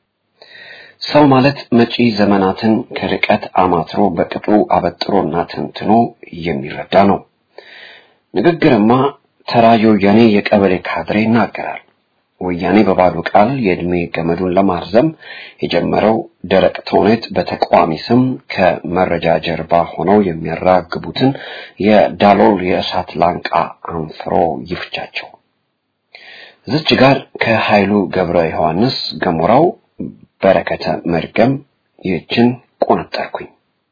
ሰው ማለት መጪ ዘመናትን ከርቀት አማትሮ በቅጡ አበጥሮና ተንትኖ የሚረዳ ነው። ንግግርማ ተራ የወያኔ የቀበሌ ካድሬ ይናገራል። ወያኔ በባዶ ቃል የዕድሜ ገመዱን ለማርዘም የጀመረው ደረቅ ተውኔት በተቃዋሚ ስም ከመረጃ ጀርባ ሆነው የሚያራግቡትን የዳሎል የእሳት ላንቃ አንፍሮ ይፍቻቸው። እዚች ጋር ከኃይሉ ገብረ ዮሐንስ ገሞራው በረከተ መርገም ይህችን ቆነጠርኩኝ።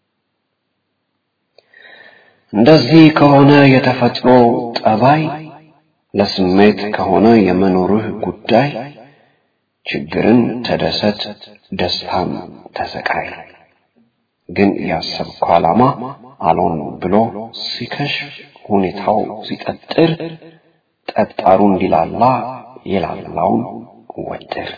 እንደዚህ ከሆነ የተፈጥሮ ጠባይ ለስሜት ከሆነ የመኖርህ ጉዳይ ችግርን ተደሰት፣ ደስታን ተሰቃይ። ግን ያሰብከው ዓላማ አልሆን ብሎ ሲከሽፍ ሁኔታው ሲጠጥር ጠጣሩ እንዲላላ የላላውን ወጥር።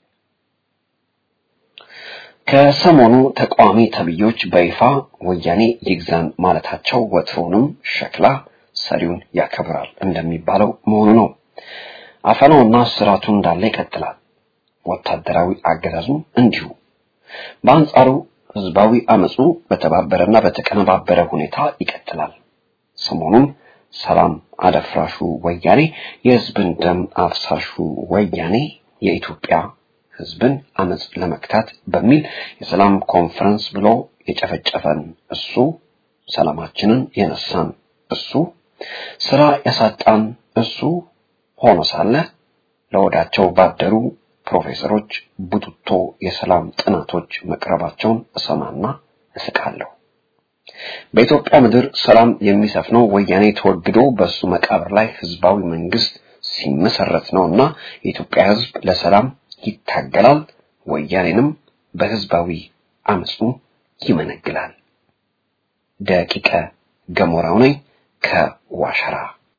ከሰሞኑ ተቃዋሚ ተብዮች በይፋ ወያኔ ይግዛን ማለታቸው ወትሮንም ሸክላ ሰሪውን ያከብራል እንደሚባለው መሆኑ ነው። አፈናውና ስራቱ እንዳለ ይቀጥላል። ወታደራዊ አገዛዙ እንዲሁ። በአንጻሩ ህዝባዊ አመፁ በተባበረና በተቀነባበረ ሁኔታ ይቀጥላል። ሰሞኑን ሰላም አደፍራሹ ወያኔ፣ የህዝብን ደም አፍሳሹ ወያኔ የኢትዮጵያ ህዝብን አመፅ ለመክታት በሚል የሰላም ኮንፈረንስ ብሎ የጨፈጨፈን እሱ፣ ሰላማችንን የነሳን እሱ፣ ስራ ያሳጣን እሱ ሆኖ ሳለ ለወዳቸው ባደሩ ፕሮፌሰሮች ቡትቶ የሰላም ጥናቶች መቅረባቸውን እሰማና እስቃለሁ። በኢትዮጵያ ምድር ሰላም የሚሰፍነው ወያኔ ተወግዶ በሱ መቃብር ላይ ህዝባዊ መንግስት ሲመሰረት ነውና የኢትዮጵያ ህዝብ ለሰላም ይታገላል፣ ወያኔንም በህዝባዊ አመፁ ይመነግላል። ደቂቀ ገሞራው ነኝ ከዋሸራ።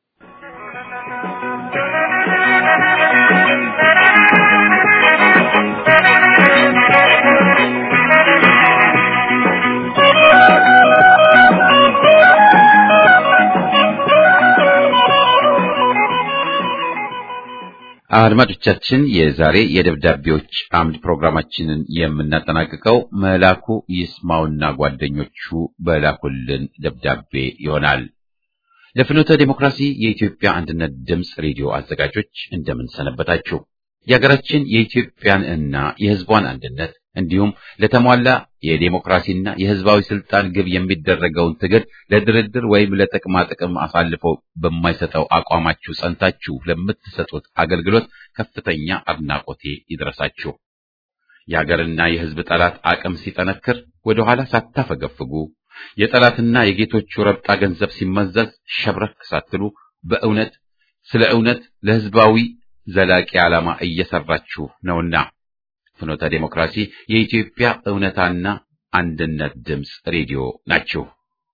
አድማጮቻችን የዛሬ የደብዳቤዎች አምድ ፕሮግራማችንን የምናጠናቅቀው መላኩ ይስማውና ጓደኞቹ በላኩልን ደብዳቤ ይሆናል። ለፍኖተ ዴሞክራሲ የኢትዮጵያ አንድነት ድምፅ ሬዲዮ አዘጋጆች እንደምን ሰነበታችሁ? የሀገራችን የኢትዮጵያን እና የህዝቧን አንድነት እንዲሁም ለተሟላ የዴሞክራሲና የህዝባዊ ስልጣን ግብ የሚደረገውን ትግል ለድርድር ወይም ለጥቅማ ጥቅም አሳልፈው በማይሰጠው አቋማችሁ ጸንታችሁ ለምትሰጡት አገልግሎት ከፍተኛ አድናቆቴ ይድረሳችሁ። የሀገርና የህዝብ ጠላት አቅም ሲጠነክር ወደ ኋላ ሳታፈገፍጉ የጠላትና የጌቶቹ ረብጣ ገንዘብ ሲመዘዝ ሸብረክ ሳትሉ በእውነት ስለ እውነት ለህዝባዊ ዘላቂ ዓላማ እየሰራችሁ ነውና ፍኖተ ዴሞክራሲ የኢትዮጵያ እውነታና አንድነት ድምፅ ሬዲዮ ናችሁ።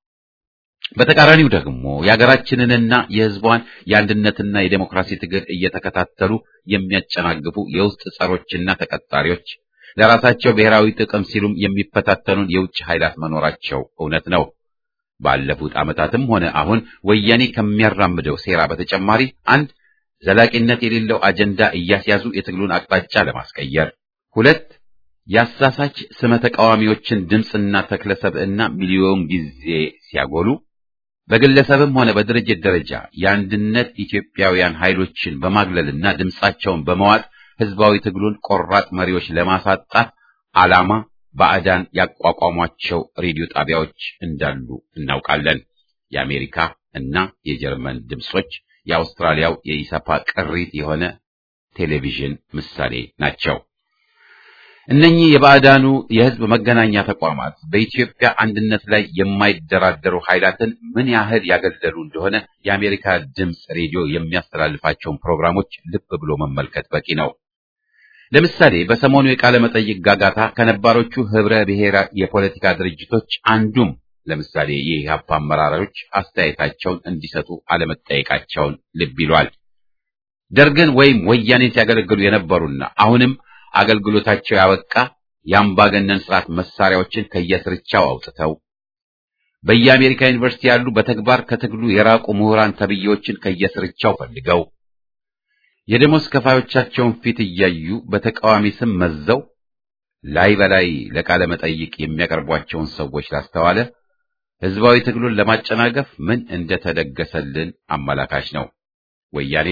በተቃራኒው ደግሞ የሀገራችንንና የህዝቧን የአንድነትና የዴሞክራሲ ትግል እየተከታተሉ የሚያጨናግፉ የውስጥ ጸሮችና ተቀጣሪዎች ለራሳቸው ብሔራዊ ጥቅም ሲሉም የሚፈታተኑን የውጭ ኃይላት መኖራቸው እውነት ነው። ባለፉት ዓመታትም ሆነ አሁን ወያኔ ከሚያራምደው ሴራ በተጨማሪ አንድ ዘላቂነት የሌለው አጀንዳ እያስያዙ የትግሉን አቅጣጫ ለማስቀየር፣ ሁለት የአሳሳች ስመ ተቃዋሚዎችን ድምፅና ተክለ ሰብዕና ሚሊዮን ጊዜ ሲያጎሉ፣ በግለሰብም ሆነ በድርጅት ደረጃ የአንድነት ኢትዮጵያውያን ኃይሎችን በማግለልና ድምፃቸውን በመዋጥ ህዝባዊ ትግሉን ቆራጥ መሪዎች ለማሳጣት ዓላማ ባዕዳን ያቋቋሟቸው ሬዲዮ ጣቢያዎች እንዳሉ እናውቃለን። የአሜሪካ እና የጀርመን ድምጾች የአውስትራሊያው የኢሰፓ ቅሪት የሆነ ቴሌቪዥን ምሳሌ ናቸው። እነኚህ የባዕዳኑ የህዝብ መገናኛ ተቋማት በኢትዮጵያ አንድነት ላይ የማይደራደሩ ኃይላትን ምን ያህል ያገለሉ እንደሆነ የአሜሪካ ድምፅ ሬዲዮ የሚያስተላልፋቸውን ፕሮግራሞች ልብ ብሎ መመልከት በቂ ነው። ለምሳሌ በሰሞኑ የቃለ መጠይቅ ጋጋታ ከነባሮቹ ህብረ ብሔራ የፖለቲካ ድርጅቶች አንዱም ለምሳሌ የኢህአፓ አመራሮች አስተያየታቸውን እንዲሰጡ አለመጠየቃቸውን ልብ ይሏል። ደርግን ወይም ወያኔን ሲያገለግሉ የነበሩና አሁንም አገልግሎታቸው ያበቃ የአምባገነን ስርዓት መሳሪያዎችን ከየስርቻው አውጥተው በየአሜሪካ ዩኒቨርሲቲ ያሉ በተግባር ከትግሉ የራቁ ምሁራን ተብዬዎችን ከየስርቻው ፈልገው የደሞዝ ከፋዮቻቸውን ፊት እያዩ በተቃዋሚ ስም መዘው ላይ በላይ ለቃለ መጠይቅ የሚያቀርቧቸውን ሰዎች ላስተዋለ ህዝባዊ ትግሉን ለማጨናገፍ ምን እንደተደገሰልን አመላካች ነው። ወያኔን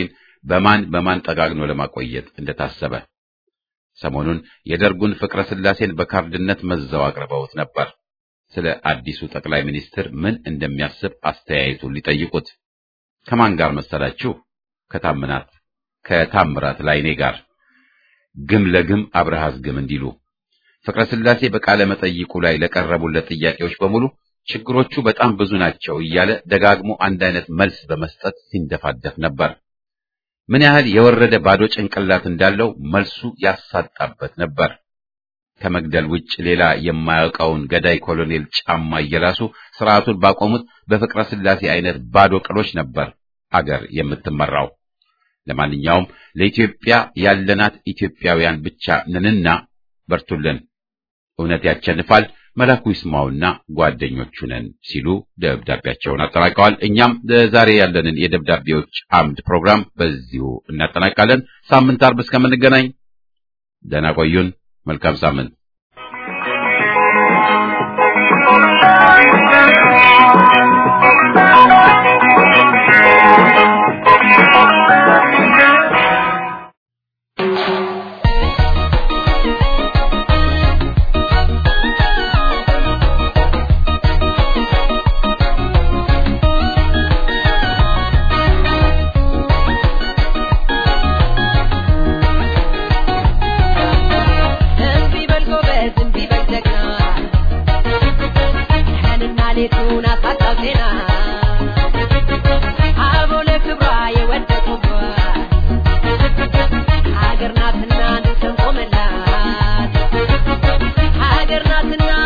በማን በማን ጠጋግኖ ለማቆየት እንደታሰበ ሰሞኑን የደርጉን ፍቅረ ስላሴን በካርድነት መዘው አቅርበውት ነበር። ስለ አዲሱ ጠቅላይ ሚኒስትር ምን እንደሚያስብ አስተያየቱን ሊጠይቁት ከማን ጋር መሰላችሁ? ከታምናት ከታምራት ላይኔ ጋር ግም ለግም አብረሃዝ ግም እንዲሉ ፍቅረ ስላሴ በቃለ መጠይቁ ላይ ለቀረቡለት ጥያቄዎች በሙሉ ችግሮቹ በጣም ብዙ ናቸው እያለ ደጋግሞ አንድ አይነት መልስ በመስጠት ሲንደፋደፍ ነበር። ምን ያህል የወረደ ባዶ ጭንቅላት እንዳለው መልሱ ያሳጣበት ነበር። ከመግደል ውጭ ሌላ የማያውቀውን ገዳይ ኮሎኔል ጫማ እየላሱ ስርዓቱን ባቆሙት በፍቅረ ስላሴ አይነት ባዶ ቅሎች ነበር አገር የምትመራው። ለማንኛውም ለኢትዮጵያ ያለናት ኢትዮጵያውያን ብቻ ነንና በርቱልን፣ እውነት ያቸንፋል፣ መላኩ ይስማውና ጓደኞቹ ነን ሲሉ ደብዳቤያቸውን አጠናቀዋል። እኛም ለዛሬ ያለንን የደብዳቤዎች አምድ ፕሮግራም በዚሁ እናጠናቃለን። ሳምንት አርብ እስከምንገናኝ ደህና ቆዩን። መልካም ሳምንት። እምቢ በል ጎበዝ፣ እምቢ በል ጀግና፣ ቀንና ሌቱን አሳጣው ዜና። አበው ለክብሯ የወደቁባት ሀገር ናትና እንሰንቆምላት፣ ሀገር ናትና